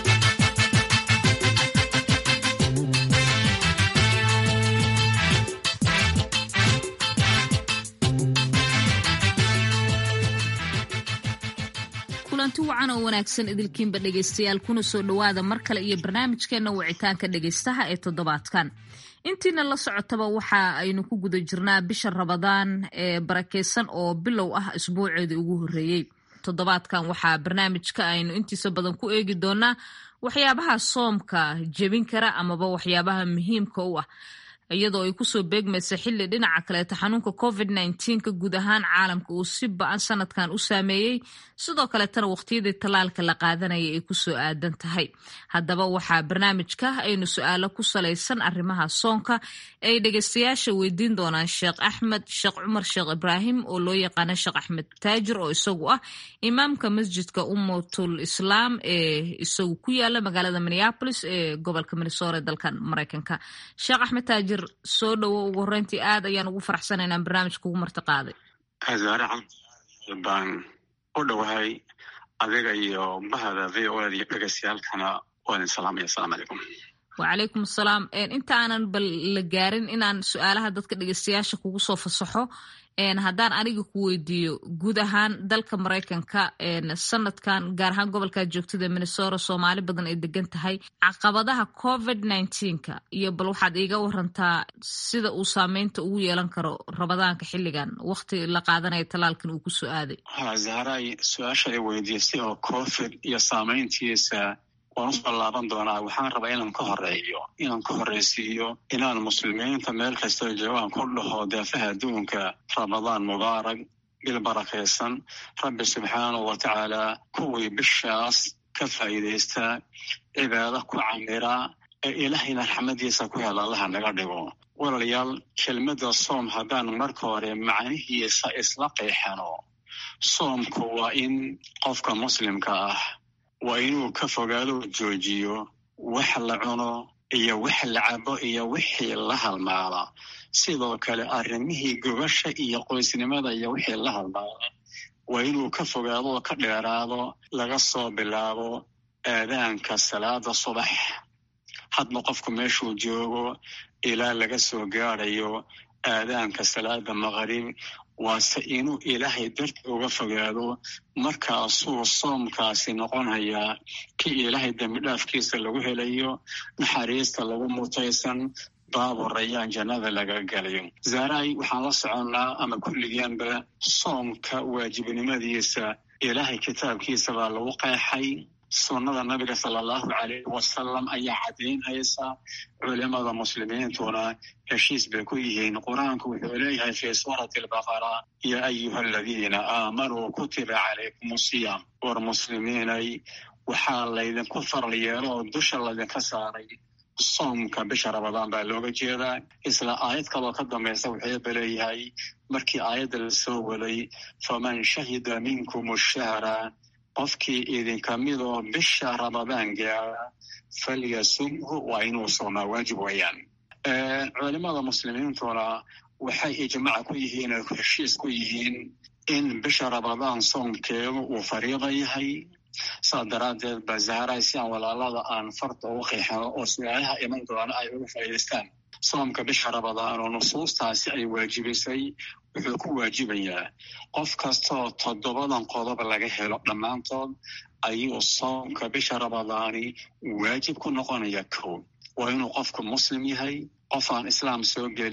kulanti wacan oo wanaagsan idilkiinba dhegaystayaal kuna soo dhowaada mar kale iyo barnaamijkeenna wicitaanka dhegaystaha ee toddobaadkan intiina la socotaba waxa aynu ku guda jirnaa bisha rabadaan ee barakeysan oo bilow ah isbuuceedii ugu horreeyey toddobaadkan waxaa barnaamijka aynu intiisa badan ku eegi doonaa waxyaabaha soomka jebin kara amaba waxyaabaha muhiimka u ah iyadoo ay kusoo beegmaysa xilli dhinaca kaleeta xanuunka covid ka guud ahaan caalamka uu si ba-an sanadkan u saameeyey sidoo kaleetana waqtiyadii tallaalka la qaadanaya ay kusoo aadan tahay haddaba waxaa barnaamijka aynu su-aalo ku salaysan arrimaha soonka ay dhegeystayaasha weydiin doonaan sheekh axmed sheekh cumar sheekh ibraahim oo loo yaqaana sheekh axmed taajir oo isagu ah imaamka masjidka ummatul islaam ee isagu ku yaala magaalada minneapolis ee gobolka minnesota ee dalkan mareykanka sheekh axmed taajir soo dhowo ugu horreyntii aad ayaan ugu faraxsana inaan barnaamijka ugu marti qaaday azaaracan baan u dhowahay adiga iyo bahda v o ed iyo dhegeystayaalkana waa idin salaamaya asalamu calaykum wacalaykum asalaam inta aanan bal la gaarin inaan su-aalaha dadka dhegeystayaasha kugu soo fasaxo haddaan aniga ku weydiiyo guud ahaan dalka maraykanka sanadkan gaar ahaan gobolkaa joogtada minnesota soomaali badan ay degan tahay caqabadaha covid ka iyo bal waxaad iiga warantaa sida uu saameynta ugu yeelan karo rabadaanka xilligan waqti la qaadanaya talaalkan uu kusoo aaday ha zahray su-aasha ay weydiisay oo covid iyo saameyntiisa waan usoo laaban doonaa waxaan rabaa inaan ka horeeyo inaan ka horreysiiyo inaan muslimiinta meel kastoo joogaan ku dhaho daafaha adduunka ramadaan mubaarak bil barakaysan rabbi subxaanahu wa tacaala kuwii bishaas ka faa'iidaysta cibaado ku camira ee ilaahayna raxmadiisa ku hela allaha naga dhigo walaalayaal kelmadda soom haddaan marka hore macnihiisa isla qeexano soomku waa in qofka muslimka ah waa inuu ka fogaado joojiyo wax la cuno iyo wax la cabo iyo wixii la halmaala sidoo kale arrimihii gobasha iyo qoysnimada iyo wixii la halmaala waa inuu ka fogaado oo ka dheeraado laga soo bilaabo aadaanka salaada subax hadba qofku meeshuu joogo ilaa laga soo gaadayo aadaanka salaada maqrib waase inuu ilaahay darti uga fogaado markaasuu soomkaasi noqonayaa kii ilaahay dembidhaafkiisa lagu helayo naxariista lagu mutaysan baabu rayaan jannada laga galayo zaray waxaan la soconnaa ama kulligeenba soomka waajibnimadiisa ilaahay kitaabkiisa baa lagu qeexay sunnada nabiga sala allahu calayh wasalam ayaa caddaynhaysa culimada muslimiintuna heshiis bay ku yihiin qur-aanku wuxuu leeyahay fii suurati albaqara yaa ayuha aladiina aamanuu kutiba calaykum siyaam war muslimiinay waxaa laydinku faral yeelo oo dusha laydinka saaray soomka bisha ramadaan baa looga jeedaa isla aayad kaloo ka dambaysa wuxuuba leeyahay markii aayadda la soo waday faman shahida minkum shahra qofkii idinka midoo bisha ramadaan gaara falyasumhu waa inuu soomaa waajib weeyaan culimada muslimiintuna waxay ijmaac ku yihiin oo heshiis ku yihiin in bisha ramadaan soomkeedu uu fariida yahay saas daraaddeed ba zahray si aan walaalada aan farta ugu qeexano oo su-aalaha iman doona ay uga faa'iidaystaan soomka bisha ramadaan oo nusuustaasi ay waajibisay wuxuu ku waajibayaa qof kastaoo toddobadan qodob laga helo dhammaantood ayuu soomka bisha ramadaani waajib ku noqonaya kow waa inuu qofku muslim yahay qof aan islaam soo gelin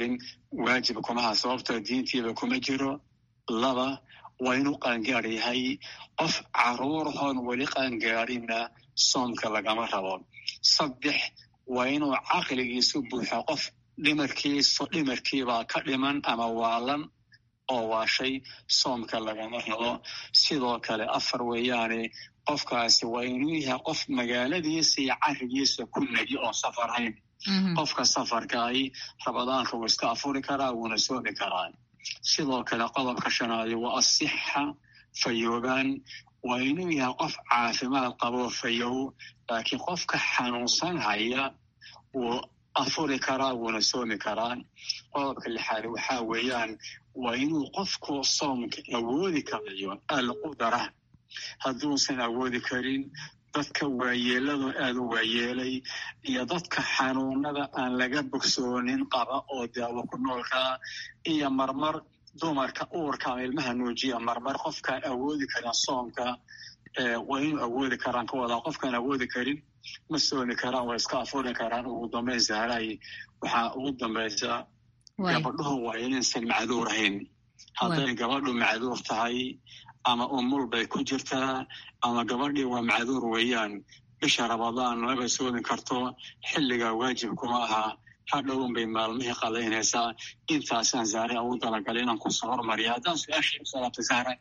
waajib kumaha sababtoo diintiiba kuma jiro laba waa inuu qaangaar yahay qof caruurhoon weli qaangaarina soomka lagama rabo saddex waa inuu caqligiisu buuxo qof dhimarkiisu dhimarkiibaa ka dhiman ama waalan oo waashay soomka lagama rabo sidoo kale afar weeyaane qofkaasi waa inuu yahay qof magaaladiisa iyo carigiisa ku negi oon safarhayn qofka safarkaahi rabadaanka wuu iska afuri karaa wuuna soomi karaa sidoo kale qodobka shanaadi waa asixa fayoobaan waa inuu yahay qof caafimaad qabo fayow laakiin qofka xanuunsan haya wuu afuri karaa wuuna soomi karaa qodobka lixaad waxaa weeyaan waa inuu qofku soomka awoodi karayo alqudara hadduusan awoodi karin dadka waayeeladu aada u waayeelay iyo dadka xanuunada aan laga bogsoonin qaba oo daawo ku noolkaa iyo marmar dumarka uurka ama ilmaha nuujiya marmar qofkaan awoodi karin soomka waa inuu awoodi karaan ka wadaa qofkaan awoodi karin ma soomi karaan waa iska afuri karaan ugu dambayn sahray waxaa ugu dambaysa gabadhuhu waa inaysan macduur ahayn hadday gabadhu macduur tahay ama umul bay ku jirtaa ama gabadhii waa macduur weeyaan bisha rabadaan maba soomi karto xilligaa waajib kuma aha hadhown bay maalmihii qadaynaysaa intaasaan zahre ugu talagalay inaan kusoo hormariya haddaan su-aashii usalaabtay zahre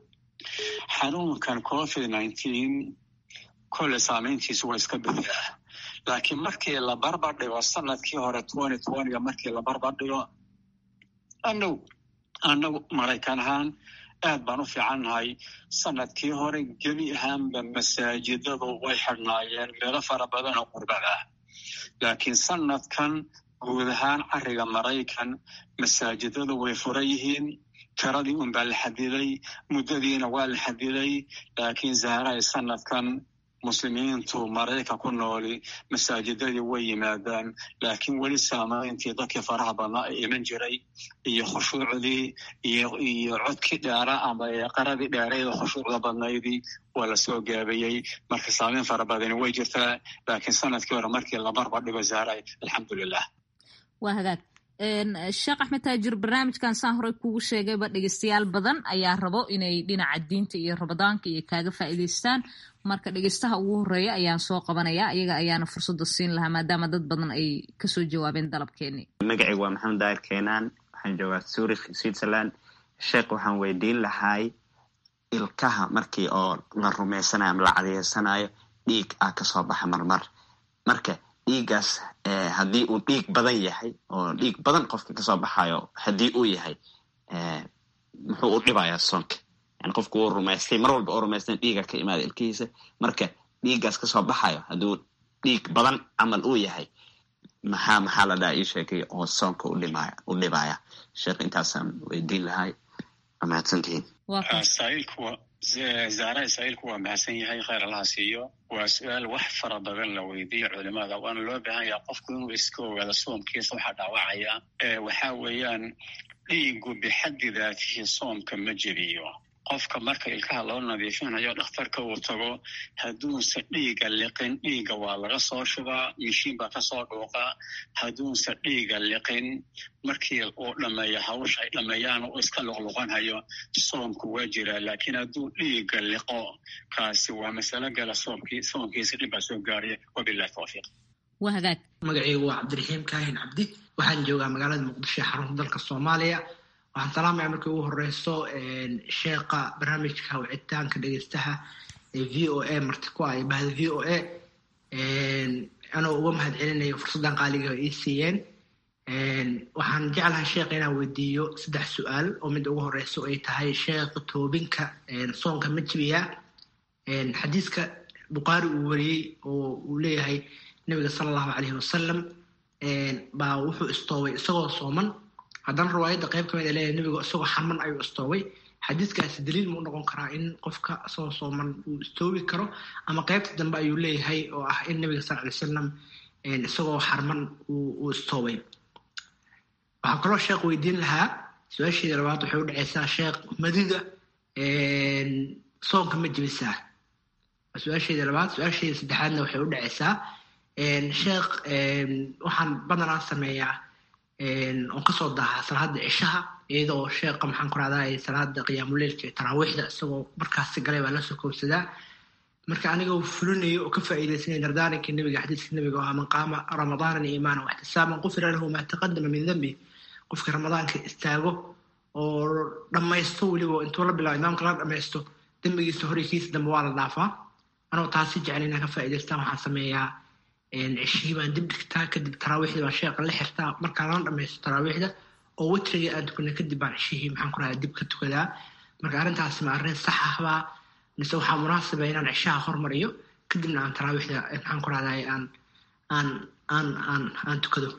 xanuunkan covid nineteen kolle saamayntiisu waa iska buuxdaa laakiin markii la barbar dhigo sanadkii hore twenty twentyga markii la barbar dhigo anag annagu maraykan ahaan aad baan u fiicannahay sanadkii hore gebi ahaanba masaajidadu way xidhnaayeen meelo fara badan oo qurbada ah laakiin sanadkan guud ahaan cariga maraykan masaajidadu way furan yihiin tiradii un baa la xadiday muddadiina waa la xadiday laakiin zahraay sanadkan muslimiintu maraykan ku nooli masaajidadii way yimaadaan laakiin weli saamayntii dadkii faraha badnaa ay iman jiray iyo khushuucdii iyo codkii dheera ama qaradii dheerayda khushuucda badnaydii waa lasoo gaabayey marka saamayn fara badani way jirtaa laakiin sanadkii hore markii la barbar dhigo zahray alxamdulilah waa hagaag sheekh axmed taajir barnaamijkan saan horey kugu sheegayba dhegeystayaal badan ayaa rabo inay dhinaca diinta iyo rabadaanka iyo kaaga faa'iidaystaan marka dhegeystaha ugu horeeya ayaan soo qabanaya iyaga ayaana fursadda siin lahaa maadaama dad badan ay kasoo jawaabeen dalabkeenii magacaygu waa maxamed daahir keenaan waxaan joogaa zurich switzerland sheekh waxaan weydiin lahay ilkaha markii oo la rumaysanayo ama la cadeysanayo dhiig ah kasoo baxa marmar marka dhiiggaas haddii uu dhiig badan yahay oo dhiig badan qofka kasoo baxayo haddii uu yahay muxuu u dhibayaa soonka yani qofku uu rumaystay mar walba oo rumaystay dhiiga ka imaada ilkihiisa marka dhiiggaas kasoo baxayo hadduu dhiig badan camal uu yahay maxaa maxaa la dhaha ii sheegay oo soonka udhimaya u dhibaya sheekh intaasaan weydiin lahay waa mahadsantihiin zahra israa'iilku waa mahadsan yahay khayr allaha siiyo waa su-aal wax fara badan la weydiiyo culimada waana loo baahan yaha qofku inuu iska ogaado soomkiisa waxaa dhaawacaya waxaa weeyaan dhiigu bixaddi daatihi soomka ma jebiyo qofka marka ilkaha loo nadiifinayo dhakhtarka uu tago hadduunse dhiiga liqin dhiiga waa laga soo shubaa mishiin baa kasoo dhuuqaa hadduunse dhiiga liqin markii uu dhameeyo hawsha ay dhameeyaan uu iska luqluqanhayo soomku waa jiraa laakiin hadduu dhiiga liqo kaasi waa masalo gala soomkii soomkiisa dhib baa soo gaaraya wabilahi tawfiiq waa hagaag magacaygu waa cabdiraxiim kaahin cabdi waxaan joogaa magaalada muqdisho ee xarunta dalka soomaaliya waxaan salaamaya markii ugu horeyso sheeqa barnaamijka wicitaanka dhegeystaha ee v o a marti ku ah iyo bahda v o a anoo uga mahad celinayo fursaddan qaaliga ii siiyeen waxaan jeclahay sheekha inaan weydiiyo saddex su-aal oo mid ugu horeyso ay tahay sheekha toobinka soonka ma jibiya xadiiska bukhaari uu wariyey oo uu leeyahay nabiga sala allahu caleyhi wasalam baa wuxuu istoobay isagoo sooman haddana riwaayadda qayb ka mid a leeyahay nebigu isagoo xarman ayuu istoobay xadiiskaasi daliil muu noqon karaa in qofka isagoo sooman uu istoobi karo ama qaybta dambe ayuu leeyahay oo ah in nebiga sal ly salam isagoo xarman uu istoobay waxaa kaloo sheekh weydiin lahaa su-aasheeda labaad waxay u dhaceysaa sheekh madida soonka ma jebisaa su-aasheeda labaad su-aasheeda saddexaadna waxay u dhaceysaa sheekh waxaan badanaa sameeyaa oon kasoo daaha salaada cishaha iyadoo sheeqa maxaan ku rahdaa salaada qiyaamuleilka iyo taraawiixda isagoo markaasi galay baa lasoo koobsadaa marka anigoo fulinayo oo ka faa'iidaysanaya dardaaranka nebiga xadiiska nebiga oo man qaama ramadaanan iimaanan waxtisaaban qufira lahu maa taqadama min dambi qofka ramadaanka istaago oo dhammaysto weliba intuu la bilaabo imaamka la dhammaysto dembigiisa hore kiisa dambe waa la dhaafaa anoo taasi jecel inaan ka faa'idaystaan waxaan sameeyaa cishihii baan dib dhigtaa kadib taraawiixdii baan sheeqa la xirtaa markaa lana dhammaysto taraawiixda oo witriga aan tukana kadib baan cishihii maxaan ku rahdaa dib ka tukadaa marka arrintaasi ma arrin sax ahbaa mise waxaa munaasiba inaan cishaha hormariyo kadibna aan taraawiixda maxaan ku rahdaa aan aan aan aan aan tukado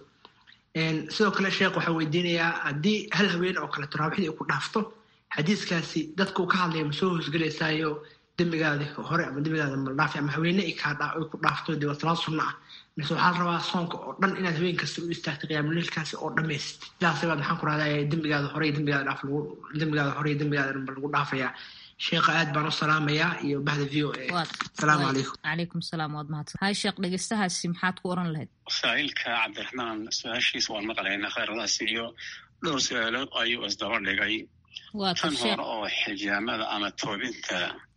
sidoo kale sheekh waxaa weydiinayaa haddii hal haween oo kale taraawiixdii ay ku dhaafto xadiiskaasi dadka uu ka hadlaya ma soo hoosgelaysaayo dembigaadi hore ama dembigaada maldhaafi ama haweene ay ku dhaafto dee waa salaad sunno ah mise waxaa la rabaa soonka oo dhan inaad haween kasta u istaagto qiyaamuleilkaasi oo dhammayst sidaas baad maxaan ku rahdaa dembigaada hore iyo dembigaada dhaaf lagu dembigaada hore iyo dembigaada dhanba lagu dhaafayaa sheekha aad baan u salaamayaa iyo bahda v o a asalaamu calaykum calaykum salaam waad mahadsan hay sheekh dhegeystahaasi maxaad ku oran lahayd saa'ilka cabdiraxmaan su-aashiisa waan maqlaynaa khayradaas iyo dhowr su-aalood ayuu isdaba dhigay tan hore oo xijaamada ama toobinta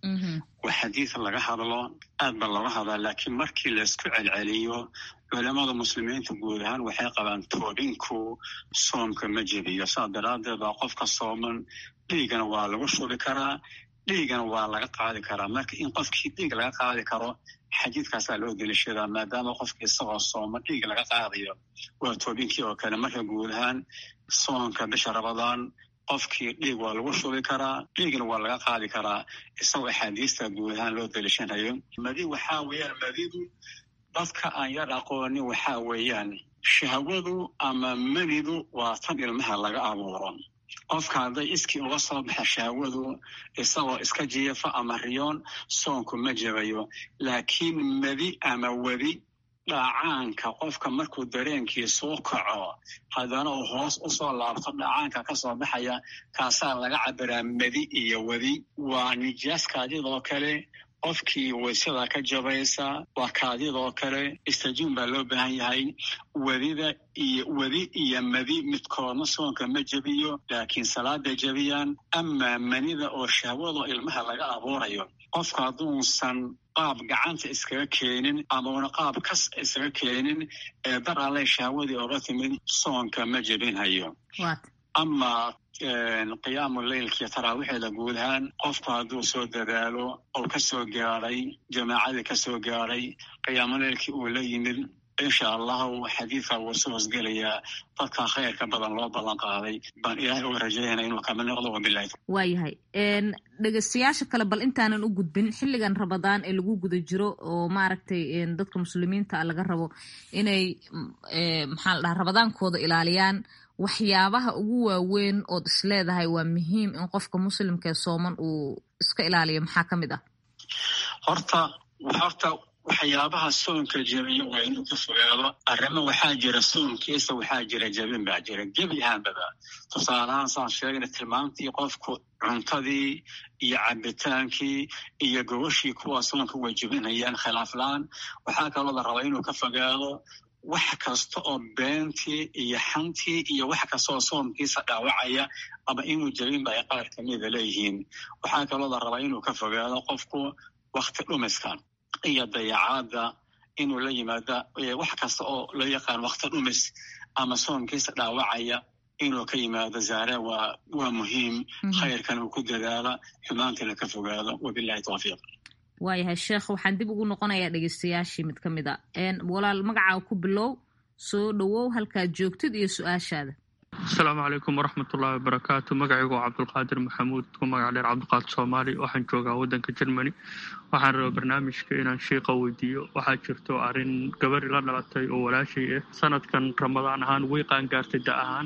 waa xadiid laga hadlo aad ba looga hadlaa laakiin markii laysku celceliyo culamada muslimiinta guud ahaan waxay qabaan toobinku soomka ma jebiyo saas daraaddeed baa qofka sooman dhiigana waa lagu shubi karaa dhiigana waa laga qaadi karaa marka in qofkii dhiig laga qaadi karo xadiidkaasaa loo delishadaa maadaama qofkii isagoo sooma dhiig laga qaadayo waa toobinkii oo kale marka guud ahaan soonka bisha rabadaan qofkii dhiig waa lagu shubi karaa dhiigna waa laga qaadi karaa isagoo axaadiista guud ahaan loo delishanayo madi waxaa weeyaan madidu dadka aan yar aqoonin waxaa weeyaan shahwadu ama manidu waa tan ilmaha laga abuuro qofka hadday iskii uga soo baxa shahwadu isagoo iska jiifa ama riyoon soonku ma jabayo laakiin madi ama wadi dhacaanka qofka markuu dareenkiisuu kaco haddana uu hoos u soo laabto dhacaanka ka soo baxaya kaasaa laga cabiraa madi iyo wadi waa nijaas kaadidoo kale qofkii waysada ka jabaysa waa kaadidoo kale istajuun baa loo baahan yahay wadida iyo wadi iyo madi midkoodna soonka ma jebiyo laakiin salaada jebiyaan amaa manida oo shahwado ilmaha laga abuurayo qofka hadduusan qaab gacanta iskaga keenin amauna qaab kas iskaga keenin ee dar alle shahwadii oga timid soonka ma jebinhayo ama qiyaamu leylkiiyo taraawiixeeda guud ahaan qofku hadduu soo dadaalo oo ka soo gaadhay jamaacadii ka soo gaadhay qiyaamu leylkii uu la yimid insha allahu xadiidka wuu soo hosgelayaa dadka khayrka badan loo ballan qaaday baan ilaahay uga rajaynaya inuu kama noqdo wabilahi waayahay dhegeystayaasha kale bal intaanan u gudbin xilligan rabadaan ee lagu guda jiro oo maaragtay dadka muslimiinta laga rabo inay maxaa la dhaha rabadaankooda ilaaliyaan waxyaabaha ugu waaweyn ood isleedahay waa muhiim in qofka muslimkaee sooman uu iska ilaaliyo maxaa ka mid ah horta horta waxyaabaha soonka jebiyo waa inuu ka fogaado arrimo waxaa jira soonkiisa waxaa jira jebin baa jira gebi ahaanbaba tusaalahaan saan sheegna tilmaamtii qofku cuntadii iyo cabitaankii iyo gogashii kuwa soonka way jebinayaan khilaaflaan waxaa kaloo la rabaa inuu ka fogaado wax kasta oo beentii iyo xantii iyo wax kasta oo soomkiisa dhaawacaya ama inuu jebinba ay qaar kamida leeyihiin waxaa kaloo la rabaa inuu ka fogaado qofku wakti dhumiska iyo dayacaadda inuu la yimaada wax kasta oo loo yaqaan wakti dhumis ama soomkiisa dhaawacaya inuu ka yimaado zaare waa waa muhiim khayrkan uu ku dadaala xumaantana ka fogaado wabilahi tawfiiq waayahay sheekh waxaan dib ugu noqonayaa dhegeystayaashii mid ka mid a walaal magacaa ku bilow soo dhowow halkaad joogtid iyo su-aashaada asalaamu calaykum waraxmatullaahi wabarakaatu magacaygu waa cabdulqaadir maxamuud ku magac dheer cabdiqaadir soomaali waxaan joogaa waddanka germany waxaan rabaa barnaamijka inaan shiiqa weydiiyo waxaa jirto arrin gabari la dhalatay oo walaashay ah sanadkan ramadaan ahaan way qaangaartay da ahaan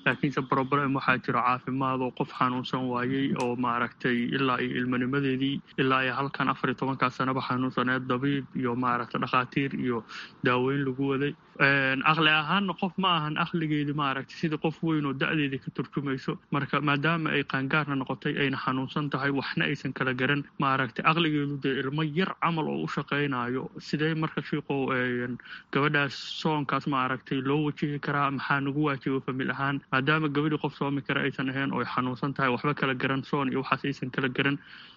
laakiinse problem waxaa jira caafimaad oo qof xanuunsan waayey oo maaragtay ilaa iyo ilmanimadeedii ilaa iyo halkan afar iyo tobankaa sanaba xanuunsaneed dabiib iyo maaragtay dhakhaatiir iyo daaweyn lagu waday aqli ahaanna qof ma ahan aqligeedii maaragtay sidii qof weyn oo da-deedii ka turjumayso marka maadaama ay qaangaarna noqotay ayna xanuunsan tahay waxna aysan kala garan maaragtay aqligeedu dee ilmo yar camal oo u shaqaynayo sidee marka shiiqow gabadhaas soonkaas maaragtay loo wajihi karaa maxaa nagu waajiba famil ahaan maadaama gabadhii qof soomi kara aysan ahayn oo ay xanuunsan tahay waxba kala garan soon iyo waxaas aysan kala garan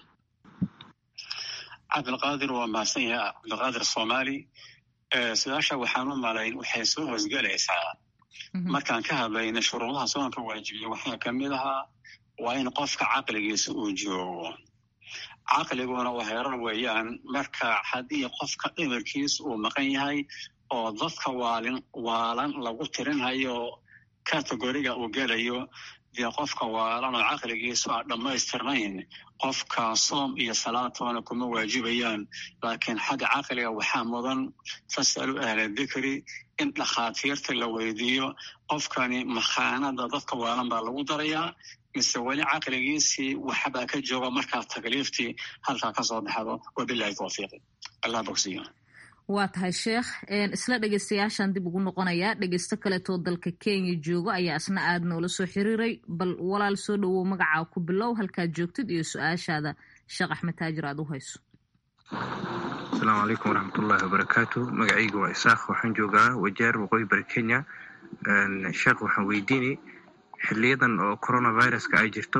cabdilqaadir waa mahadsan yahay cabdilqaadir soomaali su-aasha waxaan u malayn waxay soo hoosgelaysaa markaan ka hadlayna shuruudaha soonka waajibiya waxaa ka mid ahaa waa in qofka caqligiisa uu joogo caqliguna waa heerar weeyaan marka haddii qofka dhimirkiisa uu maqan yahay oo dadka waalin waalan lagu tirinhayo kategoriga uu gelayo dee qofka waalan oo caqligiisu aan dhammaystirnayn qofka soom iyo salaatoona kuma waajibayaan laakiin xagga caqliga waxaa mudan fasalu ahla dikri in dhakhaatiirta la weydiiyo qofkani makhaanada dadka waalan baa lagu darayaa mise weli caqligiisii waxbaa ka jooga markaa takliiftii halkaa kasoo baxdo wabilahi tawfiiqi allah bogsiyo waa tahay sheekh isla dhegeystayaashan dib ugu noqonayaa dhegeysto kaleetoo dalka kenya joogo ayaa isna aada noola soo xiriiray bal walaal soo dhowow magacaa ku bilow halkaad joogtid iyo su-aashaada sheekh axmed taajir aada u hayso asalaamu calaykum waraxmatullaahi wabarakaatu magacayga waa isaaq waxaan joogaa wajaar waqooyi bari kenya sheekh waxaan weydiinay xiliyadan oo coronaviruska ay jirto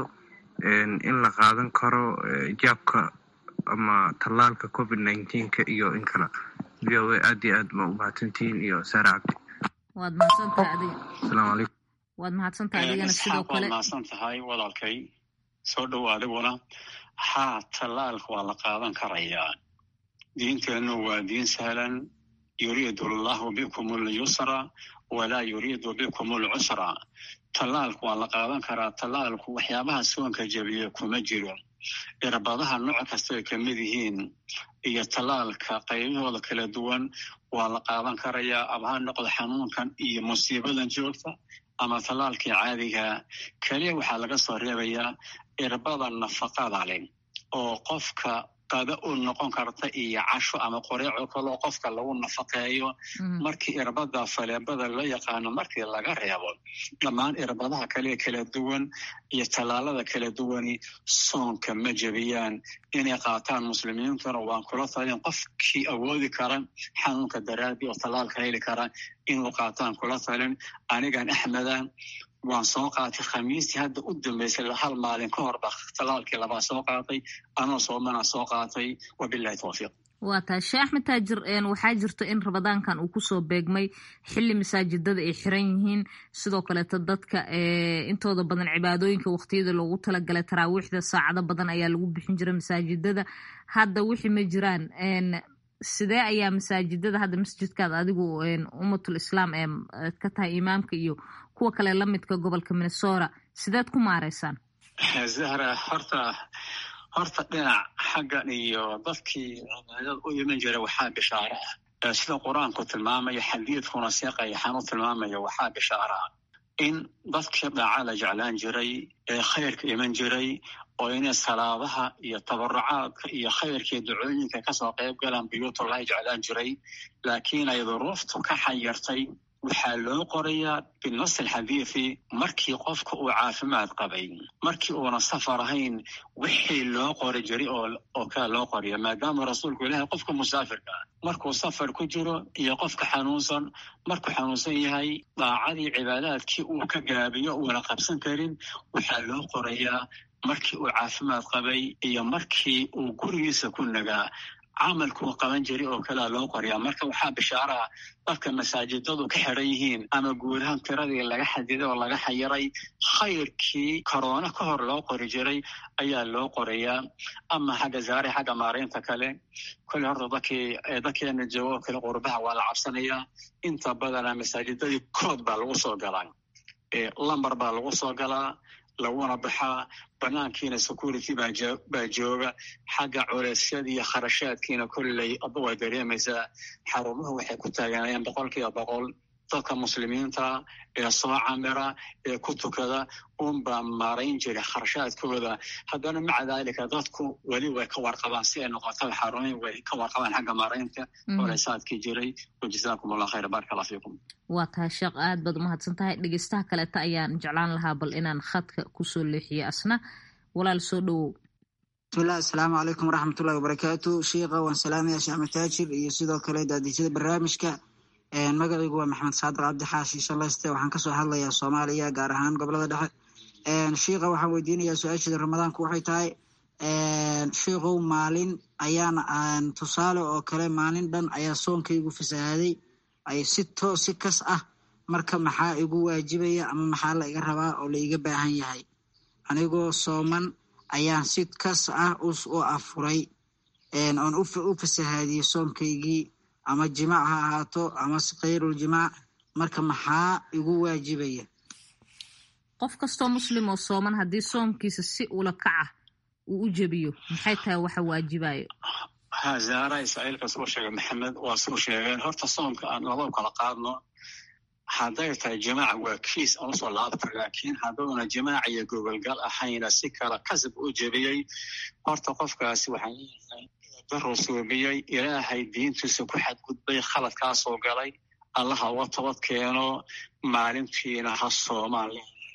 in la qaadan karo jaabka ama tallaalka covid nineteenka iyo in kale v o a aad iyo aad ma u mahadsantihiin iyo saare cabdi waad mahadsantahay adiga asalaamu calaykum waad mahadsantahay adigana sidoo kale waad mahadsan tahay walaalkay soo dhow adiguna haa tallaalka waa la qaadan karayaa diinteennu waa diin sahlan yuriidu allahu bikum alyusra walaa yuriidu bikum alcusra tallaalku waa la qaadan karaa tallaalku waxyaabaha soonka jebiya kuma jiro irbadaha nooc kasta ay ka mid yihiin iyo tallaalka qaybahooda kala duwan waa la qaadan karayaa ama ha noqdo xanuunkan iyo musiibadan joogta ama tallaalkii caadiga keliya waxaa laga soo reebayaa irbada nafaqada leh oo qofka qada u noqon karta iyo casho ama qoreeco kaloo qofka lagu nafaqeeyo markii irbada faleebada loo yaqaano markii laga reebo dhammaan irbadaha kale kala duwan iyo tallaalada kala duwani soonka ma jebiyaan inay qaataan muslimiintuna waan kula talin qofkii awoodi kara xanuunka daraadii oo tallaalka heli kara inuu qaataan kula talin anigan axmeda waan soo qaatay khamiistii hadda u dambaysay hal maalin ka hor ba tallaalkii labaa soo qaatay anoo soomana soo qaatay wabilahi tawfiiq waa tahay sheekh axmed taajir waxaa jirto in rabadaankan uu kusoo beegmay xili masaajidada ay xiran yihiin sidoo kaleeto dadka intooda badan cibaadooyinka waqtiyada loogu talagalay taraawiixda saacado badan ayaa lagu bixin jiray masaajidada hadda wixii ma jiraan sidee ayaa masaajidada hadda masjidkaad adigu ummatul islaam ee ka tahay imaamka iyo kuwa kale lamidka gobolka minnesota sideed ku maareysaan zahra horta horta dhinac xaggan iyo dadkii cibaadada u iman jira waxaa bishaaro ah sida qur-aanku tilmaamaya xadiidkuna seeqayaxaan u tilmaamaya waxaa bishaaro ah in dadkii dhaaca la jeclaan jiray ee khayrka iman jiray oo inay salaadaha iyo tabarucaadka iyo khayrkii ducooyinka kasoo qayb galaan buyuutullahi jeclaan jiray laakiin ay duruuftu ka xayartay waxaa loo qorayaa binasi alxadiidi markii qofka uu caafimaad qabay markii uuna safar ahayn wixii loo qori jiray oo kale loo qoriya maadaama rasuulku ilaahay qofka musaafirka ah markuu safar ku jiro iyo qofka xanuunsan markuu xanuunsan yahay daacadii cibaadaadkii uu ka gaabiyo uuna qabsan karin waxaa loo qorayaa markii uu caafimaad qabay iyo markii uu gurigiisa ku nagaa camalkuu qaban jiray oo kalea loo qoriyaa marka waxaa bishaaraha dadka masaajidadu ka xiran yihiin ama guud ahaan tiradii laga xadiday oo laga xayiray khayrkii korona ka hor loo qori jiray ayaa loo qorayaa ama xagga zaare xagga maaraynta kale kolle horta dadkii dadkeena joogo kale qurbaha waa la cabsanayaa inta badana masaajidadii kood baa lagu soo galaa lambar baa lagu soo galaa laguna baxaa banaankiina security baa jooga xagga culeysyada iyo kharashaadkiina kolley aba waa dareemaysaa xarumahu waxay ku taaganayaan boqol kiiba boqol dadka muslimiinta ee soo camira ee ku tukada unbaa maarayn jiray kharashaadkooda haddana maca daalika dadku weli way ka warqabaan si ay noqotaba xarumin way ka warqabaan xagga maaraynta olesaadkii jiray wajazaakum allah khayra baraka allah fiikum waa tahay sheekh aad baad umahadsan tahay dhegeystaha kaleeta ayaan jeclaan lahaa bal inaan khadka kusoo leexiyo asna walaal soo dhowow bismillahi asalaamu calaykum waraxmatullahi wabarakaatu shiikha waan salaamaya sheekh mataajir iyo sidoo kale daadijada barnaamijka magacaygu waa maxamed saadiq cabdi xaashi shallayste waxaan kasoo hadlayaa soomaaliya gaar ahaan gobolada dhexe shiikha waxaan weydiinayaa su-aasheeda ramadaanku waxay tahay shiikhow maalin ayaan tusaale oo kale maalin dhan ayaa soonkaygu fasahaaday ay si to si kas ah marka maxaa igu waajibaya ama maxaa la iga rabaa oo la iga baahan yahay anigoo sooman ayaan si kas ah u afuray oon u fasahaadiyey soonkaygii ama jimaac ha ahaato ama khayrul jimaac marka maxaa igu waajibaya qof kastoo muslim oo sooman haddii soomkiisa si ula kaca uu u jebiyo maxay tahay waxa waajibayo ha zaara israa'iilka suu sheegay maxamed waa suu sheegeen horta soomka aan laba kala qaadno hadday tahay jimaaca waa kiis aan usoo laabta laakiin hadduuna jimaac iyo gogolgal ahayna si kala kasab u jebiyey horta qofkaasi waxaan leeyahay daruu suubiyey ilaahay diintiisa ku xadgudbay khaladkaasoo galay allaha uga tabad keeno maalintiina ha soomaan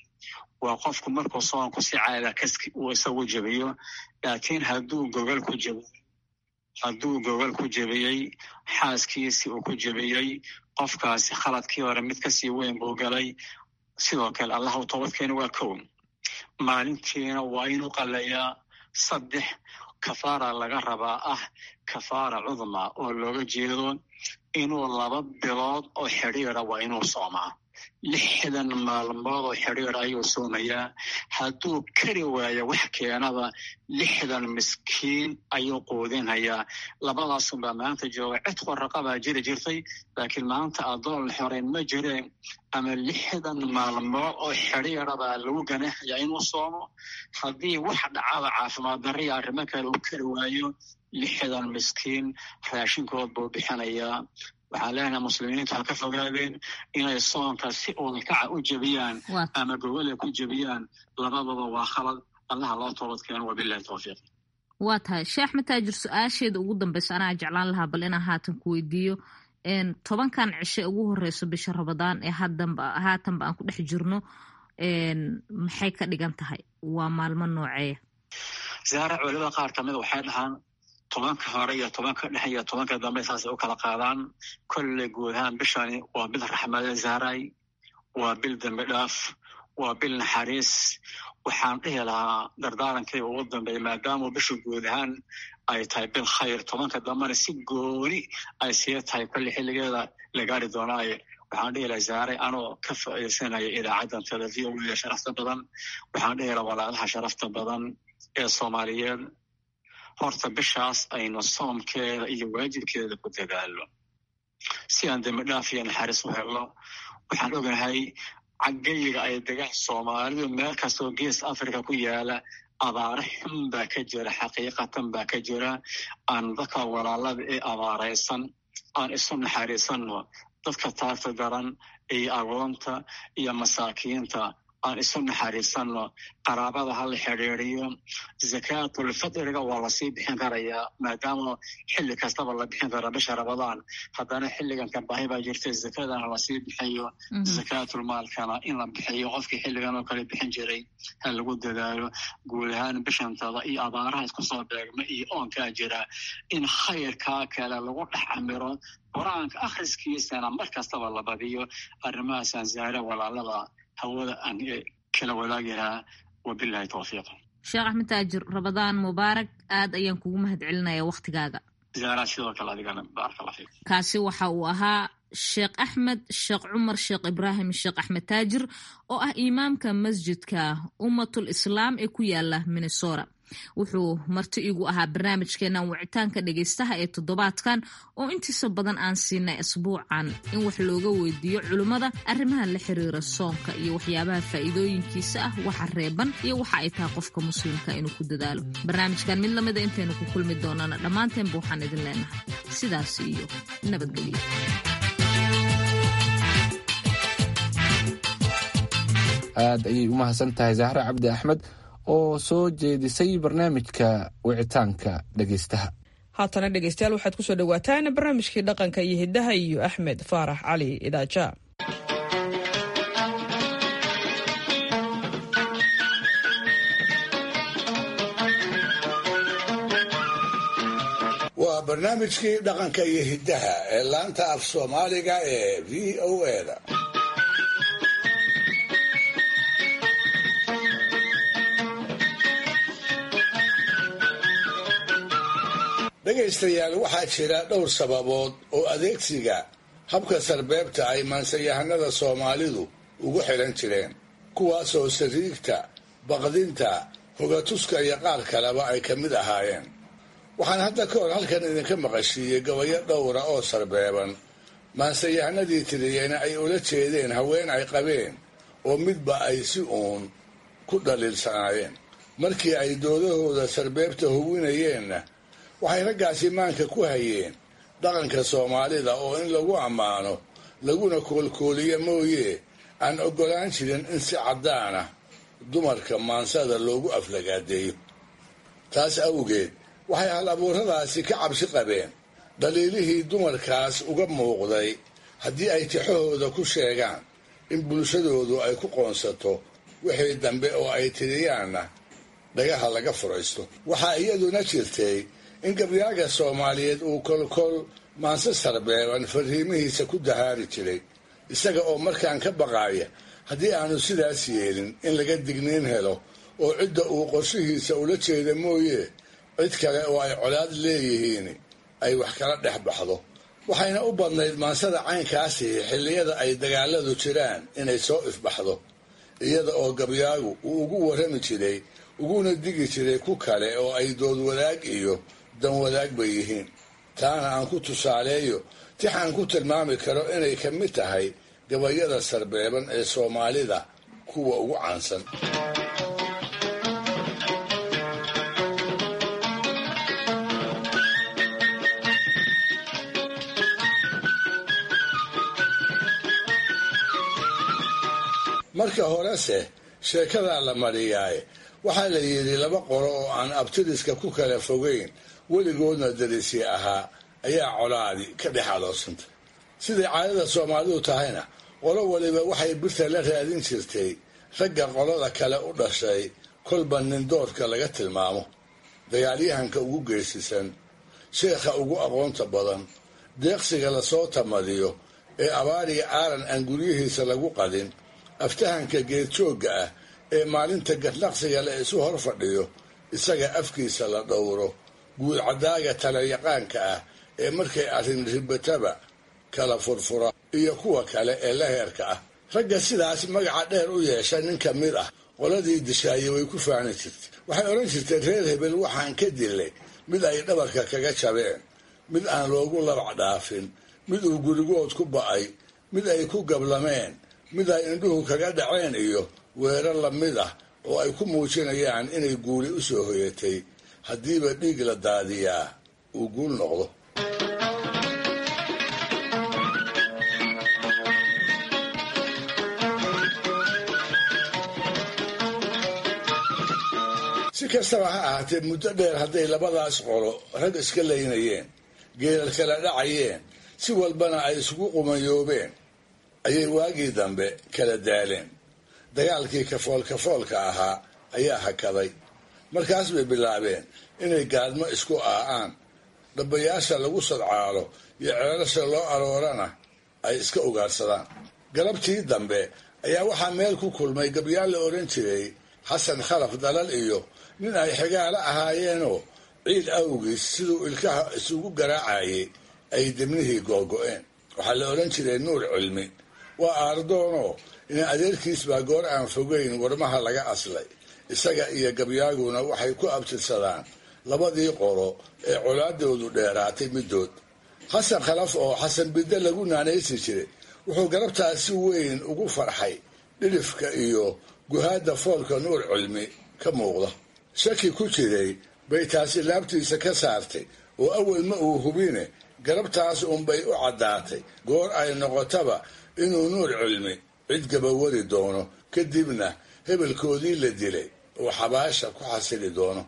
waa qofku markuu soonku si caada kaski uu isagu jebiyo laakiin hadduu gogol ku jebiyo hadduu gogol ku jebiyey xaaskiisii uu ku jebiyey qofkaasi khaladkii hore mid kasii weyn buu galay sidoo kale allaha u tabadkeena waa kow maalintiina waa inuu qalayaa saddex kafaara laga rabaa ah kafaara cudma oo looga jeedo inuu laba bilood oo xidhiira waa inuu soomaa lixdan maalmood oo xidhiir ayuu soomayaa hadduu kari waayo wax keenaba lixdan miskiin ayuu quudinhayaa labadaasunbaa maanta jooga cid qoraqabaa jiri jirtay laakiin maanta addoon la xoreyn ma jireen ama lixdan maalmood oo xidhiirabaa lagu ganaxayaa inuu soomo haddii wax dhacaba caafimaad darriya arrimo kale uu kari waayo lixdan miskiin raashinkood buu bixinayaa waxaan leenahay muslimiintu ha ka fogaadeen inay soonka si udakaca u jebiyaan ama gogole ku jebiyaan labadaba waa khalad allaha loo toobad keeno wabilahi towfiiq waa tahay sheekh mataajir su-aasheeda ugu dambeysa anaa jeclaan lahaa bal inaan haatan ku weydiiyo tobankan cishe ugu horeyso bisha rabadaan ee hadanba haatanba aan ku dhex jirno maxay ka dhigan tahay waa maalmo nooceeya zaara culimada qaar kamid waxay dhahaan tobanka hore iyo tobanka dhexe iyo tobanka dambe saasay u kala qaadaan kolley guud ahaan bishani waa bil raxmade zaaray waa bil dembi dhaaf waa bil naxariis waxaan dhihi lahaa dardaarankii ugu dambeeya maadaama bisha guud ahaan ay tahay bil khayr tobanka dambena si gooni ay sii tahay kolley xilligeeda la gaari doonaaye waxaan dhihi lahaa zaaray anoo ka faa'iidaysanaya idaacaddan televiya sharafta badan waxaan dhihi lahaa walaalaha sharafta badan ee soomaaliyeed horta bishaas aynu soomkeeda iyo waajibkeeda ku dadaalo si aan dembi dhaaf iyo naxariis u helno waxaan ognahay caggayiga ay degaan soomaalidu meel kastoo gees africa ku yaala abaare xun baa ka jira xaqiiqatan baa ka jira aan dadka walaalada ee abaaraysan aan isu naxariisanno dadka taarta daran iyo agoonta iyo masaakiinta aan isu naxariisanno qaraabada ha la xidhiiriyo zakaatulfadriga waa lasii bixin karayaa maadaama xilli kastaba la bixin kara bisha rabadaan haddana xilligan ka baahi baa jirta zakadana lasii bixiyo zakaatulmaalkana in la bixiyo qofkii xilligan oo kale bixin jiray ha lagu dadaalo guud ahaan bishantada iyo abaaraha isku soo beegma iyo oonkaa jira in khayrkaa kale lagu dhex camiro qur-aanka akhriskiisana mar kastaba la badiyo arrimahaasaan zaare walaalada hawada aan kala wadaagi lahaa wabilahi towfiiq sheekh axmed taajir rabadaan mubaarak aad ayaan kugu mahad celinaya wakhtigaaga zaara sidoo kale adigana baaraka allah fiik kaasi waxa uu ahaa sheekh axmed sheekh cumar sheekh ibraahim sheekh axmed taajir oo ah imaamka masjidka ummatul islaam ee ku yaala minnesota wuxuu marti igu ahaa barnaamijkeenan wicitaanka dhegaystaha ee toddobaadkan oo intiisa badan aan siinay asbuucan in wax looga weydiiyo culimmada arrimaha la xiriira soonka iyo waxyaabaha faa'iidooyinkiisa ah waxa reeban iyo waxa ay tahay qofka muslimka inuu ku dadaalo barnaamijkan mid lamida intaynu ku kulmi doonana dhammaanteenba waxaan idin leenahay sidaas iyo nabadgelyo aad ayay u mahadsan tahay zahre cabdi axmed oo soo jeedisay barnaamijka wicitaanka dhegaystaha haatana dhegaystayaal waxaad ku soo dhowaataan barnaamijkii dhaqanka iyo hiddaha iyo axmed faarax cali idaaja waa barnaamijkii dhaqanka iyo hiddaha ee laanta af soomaaliga ee v o eda dhegaystayaal waxaa jira dhowr sababood oo adeegsiga habka sarbeebta ay maansayahanada soomaalidu ugu xidhan jireen kuwaasoo sariigta baqdinta hogatuska iyo qaar kaleba ay ka mid ahaayeen waxaan hadda ka hor halkan idinka maqashiiyey gabayo dhowra oo sarbeeban maansayahanadii tiriyeyna ay ula jeedeen haween ay qabeen oo midba ay si uun ku dhaliilsanaayeen markii ay doodahooda sarbeebta hubinayeenna waxay raggaasi maanka ku hayeen dhaqanka soomaalida oo in lagu ammaano laguna koolkooliyo mooye aan oggolaan jirin in si caddaana dumarka maansada loogu aflagaadeeyo taas awgeed waxay hal abuuradaasi ka cabsi qabeen dhaliilihii dumarkaas uga muuqday haddii ay tixahooda ku sheegaan in bulshadoodu ay ku qoonsato wixii dambe oo ay tiriyaanna dhagaha laga furaysto waxaa iyaduna jirtay in gabyaaga soomaaliyeed uu kolkol maanse sarbeeban fariimihiisa ku dahaari jiray isaga oo markaan ka baqaaya haddii aanu sidaas yeelin in laga digniin helo oo cidda uu qorshihiisa ula jeeda mooye cid kale oo ay colaad leeyihiin ay wax kala dhex baxdo waxayna u badnayd maansada caynkaasi xilliyada ay dagaaladu jiraan inay soo ifbaxdo iyada oo gabyaagu uu ugu warrami jiray uguna digi jiray ku kale oo ay dood wadaag iyo dan wadaag bay yihiin taana aan ku tusaaleeyo tix aan ku tilmaami karo inay ka mid tahay gabayada sarbeeban ee soomaalida kuwa ugu caansan marka horese sheekadaa la mariyaaye waxaa la yidhi laba qolo oo aan abtiriska ku kala fogeyn weligoodna darisi ahaa ayaa colaadi ka dhex aloosantay siday caadada soomaalidu tahayna qolo waliba waxay birta la raadin jirtay ragga qolada kale u dhashay kolba nindoodka laga tilmaamo dagaalyahanka ugu geesisan sheekha ugu aqoonta badan deeqsiga lasoo tamadiyo ee abaariga aaran aan guryihiisa lagu qadin aftahanka geedjoogga ah ee maalinta gadnaqsiga la isu hor fadhiyo isaga afkiisa la dhowro guudcadaaga talayaqaanka ah ee markay arrin ribataba kala furfura iyo kuwa kale ee la heerka ah ragga sidaas magaca dheer u yeesha nin ka mid ah qoladii dishaaye way ku faani jirtay waxay odhan jirteen reer hebel waxaan ka dilay mid ay dhabarka kaga jabeen mid aan loogu labac dhaafin mid uu gurigood ku ba'ay mid ay ku gablameen mid ay indhuhu kaga dhaceen iyo weerar lamid ah oo ay ku muujinayaan inay guuli u soo hoyatay haddiiba dhiig la daadiyaa uu guul noqdo si kastaba ha ahaatee muddo dheer hadday labadaas qolo rag iska laynayeen geelal kala dhacayeen si walbana ay isugu qumayoobeen ayay waagii dambe kala daaleen dagaalkii kafoolkafoolka ahaa ayaa hakaday markaas bay bilaabeen inay gaadmo isku aa'aan dhabbayaasha lagu sadcaalo iyo ceelasha loo aroorana ay iska ugaadhsadaan galabtii dambe ayaa waxaa meel ku kulmay gabyaal la odhan jiray xasan khalaf dalal iyo nin ay xigaalo ahaayeenoo ciid awgiis siduu ilkaha isugu garaacayay ay dibnihii googo'een waxaa la odhan jiray nuur cilmi waa aardoonoo ina adeerkiis baa goor aan fogeyn warmaha laga aslay isaga iyo gabyaaguna waxay ku abtirsadaan labadii qolo ee colaadoodu dheeraatay middood xasan khalaf oo xasan bidde lagu naanaysi jiray wuxuu galabtaas si weyn ugu farxay dhidhifka iyo guhaadda foolka nuur cilmi ka muuqda shaki ku jiray bay taasi laabtiisa ka saartay oo awel ma uu hubine galabtaas unbay u caddaatay goor ay noqotaba inuu nuur cilmi cid gabawari doono kadibna hebelkoodii la dilay uu xabaasha ku xasili doono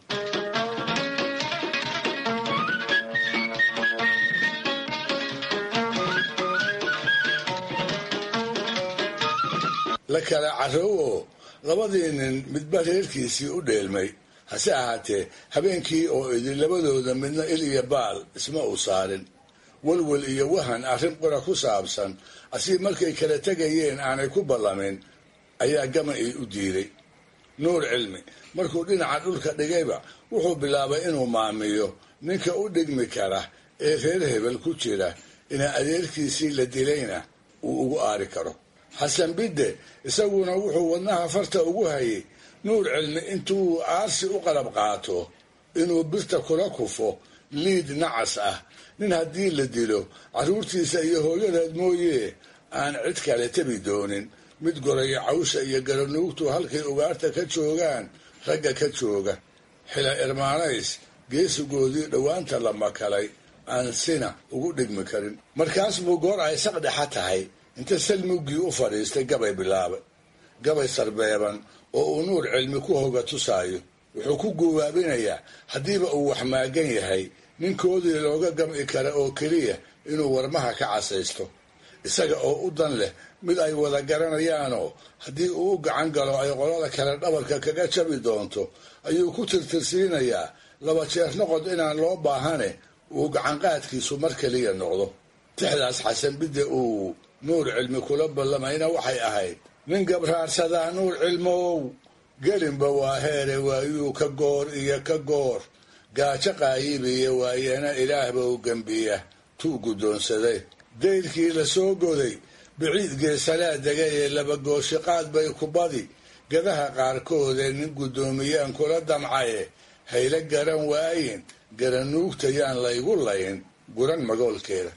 la kala carrow oo labadii nin midba reerkiisii u dheelmay hase ahaatee habeenkii oo idin labadooda midna il iyo baal isma uu saarin walwal iyo wahan arrin qura ku saabsan asii markay kala tegayeen aanay ku ballamin ayaa gama-ii u diiday nuur cilmi markuu dhinaca dhulka dhigayba wuxuu bilaabay inuu maamiyo ninka u dhigmi kara ee reer hebel ku jira ina adeerkiisii la dilayna uu ugu aari karo xasan bidde isaguna wuxuu wadnaha farta ugu hayay nuur cilmi intuu aarsi u qalab qaato inuu birta kula kufo liid nacas ah nin haddii la dilo carruurtiisa iyo hooyadeed mooyee aan cid kale tabi doonin mid goraya cawsha iyo garanuugtu halkay ugaarta ka joogaan ragga ka jooga xila irmaanays geesigoodii dhowaanta la makalay aan sina ugu dhigmi karin markaas buu goor ay saqdhexa tahay inta salmuggii u fadhiistay gabay bilaabay gabay sarbeeban oo uu nuur cilmi ku hoga tusaayo wuxuu ku guwaabinayaa haddiiba uu wax maagan yahay ninkoodii looga gam'i kara oo keliya inuu warmaha ka casaysto isaga oo u dan leh mid ay wada garanayaanoo haddii uu u gacan galo ay qolada kale dhabarka kaga jabi doonto ayuu ku tirtirsiinayaa laba jeer noqod inaan loo baahane uu gacanqaadkiisu mar keliya noqdo tixdaas xasan bidde uu nuur cilmi kula ballamayna waxay ahayd nin gabraarsadaa nuur cilmow gelinba waa heere waayuu ka goor iyo ka goor gaajo qaayibiya waayana ilaahba u gembiya tuu guddoonsaday dayrkii la soo goday biciid geesalaa degay ee labagooshiqaad bay ku badi gadaha qaarkoodee nin guddoomiyaan kula damcaye hayla garan waayin garanuugtayaan laygu layn guran magoolkeeda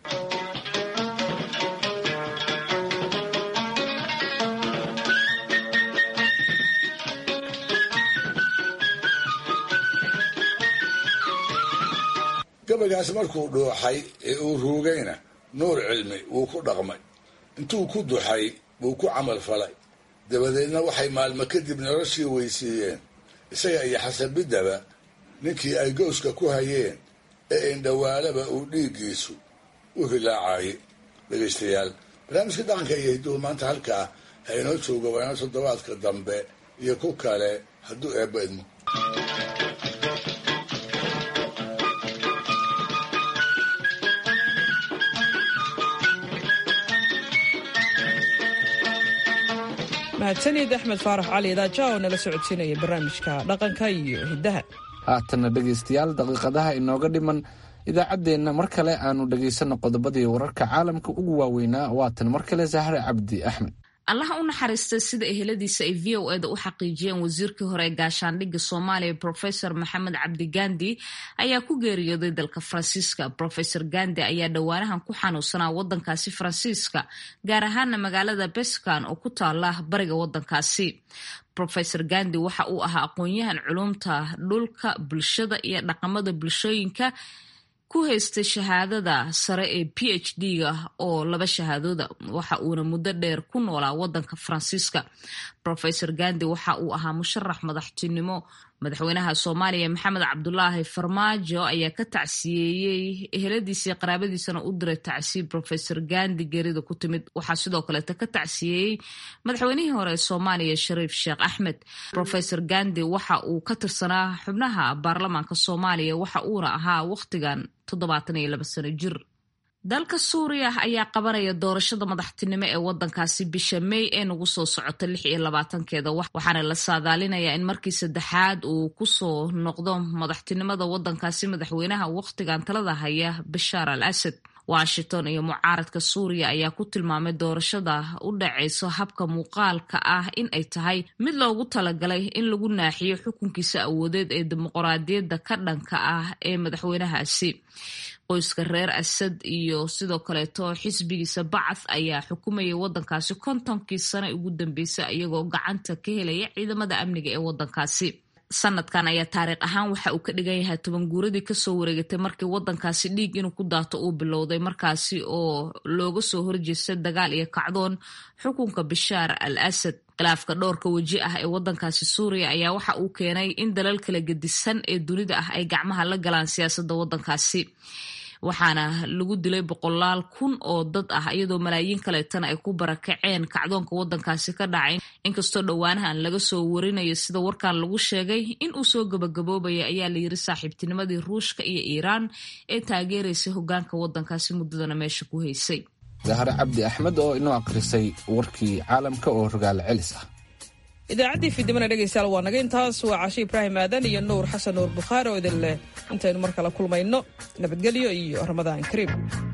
gabaygaas markuu dhuuxay ee uu ruugayna nuur cilmi wuu ku dhaqmay intuu ku duxay wuu ku camal falay dabadeedna waxay maalmo kadib noloshii weysiiyeen isaga iyo xasanbiddaba ninkii ay gowska ku hayeen ee indhawaalaba uu dhiiggiisu u hilaacayay dhegaystayaal barnaamijka dhaqanka iyo hidduhu maanta halkaa ha inoo jooga waana toddobaadka dambe iyo ku kale hadduu eebba idmo mahadsanid axmed faarax cali idaaja oo nala socodsiinaya barnaamijka dhaqanka iyo hiddaha haatanna dhegaystayaal daqiiqadaha inooga dhiman idaacaddeenna mar kale aanu dhegaysanno qodobadii wararka caalamka ugu waaweynaa waatan mar kale sahre cabdi axmed allaha u naxariista sida eheladiisa ay v o eda u xaqiijiyeen wasiirkii hore ee gaashaandhigga soomaaliya profesor maxamed cabdi gandi ayaa ku geeriyooday dalka faransiiska profesor gandi ayaa dhowaanahan ku xanuunsanaa wadankaasi faransiiska gaar ahaana magaalada beskan oo ku taala bariga wadankaasi profesor gandi waxa uu ahaa aqoon-yahan culumta dhulka bulshada iyo dhaqamada bulshooyinka ku haystay shahaadada sare ee p h d-ga oo laba shahaadooda waxa uuna muddo dheer ku noolaa wadanka faransiiska profesor gandi waxa uu ahaa musharax madaxtinimo madaxweynaha soomaaliya maxamed cabdulaahi farmaajo ayaa ka tacsiyeeyey eheladiisii qaraabadiisana u diray tacsiye profesor gandi geerida ku timid waxaa sidoo kaleeta ka tacsiyeeyey madaxweynihii hore ee soomaaliya shariif sheekh axmed profesor gandi waxa uu ka tirsanaa xubnaha baarlamaanka soomaaliya waxa uuna ahaa wakhtigan toddobaatan iyo laba sano jir dalka suuriya ayaa qabanaya doorashada madaxtinimo ee wadankaasi bisha may ee nagu soo socota lix iyo labaatankeeda waxaana la saadaalinayaa in markii saddexaad uu kusoo noqdo madaxtinimada wadankaasi madaxweynaha wakhtigan talada haya bashaar al asad washington iyo mucaaradka suuriya ayaa ku tilmaamay doorashada u dhaceyso habka muuqaalka ah in ay tahay mid loogu talagalay in lagu naaxiyo xukunkiisa awoodeed ee dimuqraadiyadda ka dhanka ah ee madaxweynahaasi qoyska reer asad iyo sidoo kaleeto xisbigiisa bacath ayaa xukumayay wadankaasi kontonkii sano ugu dambeysay iyagoo gacanta ka helaya ciidamada amniga ee wadankaasi sanadkan ayaa taariikh ahaan waxa uu ka dhigan yahay toban guuradii kasoo wareegatay markii wadankaasi dhiig inuu ku daato uu bilowday markaasi oo looga soo horjeestay dagaal iyo kacdoon xukunka bishaar al asad khilaafka dhowrka weji ah ee wadankaasi suuriya ayaa waxa uu keenay in dalal kala gedisan ee dunida ah ay gacmaha la galaan siyaasadda wadankaasi waxaana lagu dilay boqolaal kun oo dad ah iyadoo malaayiin kaleetana ay ku barakaceen kacdoonka wadankaasi ka dhacay inkastoo dhowaanahan laga soo warinayo sida warkan lagu sheegay in uu soo gabagaboobaya ayaa layiri saaxiibtinimadii ruushka iyo iiraan ee taageeraysay hogaanka wadankaasi muddadana meesha ku haysay zahre cabdi axmed oo inoo akhrisay warkii caalamka oo rogaal celis ah idaacaddii fiidnimana dhegaystayaal waa naga intaas waa cashe ibraahim aadan iyo nuur xasan nuur bukhaari oo idin leh intaynu mar kale kulmayno nabadgelyo iyo ramadaan kariim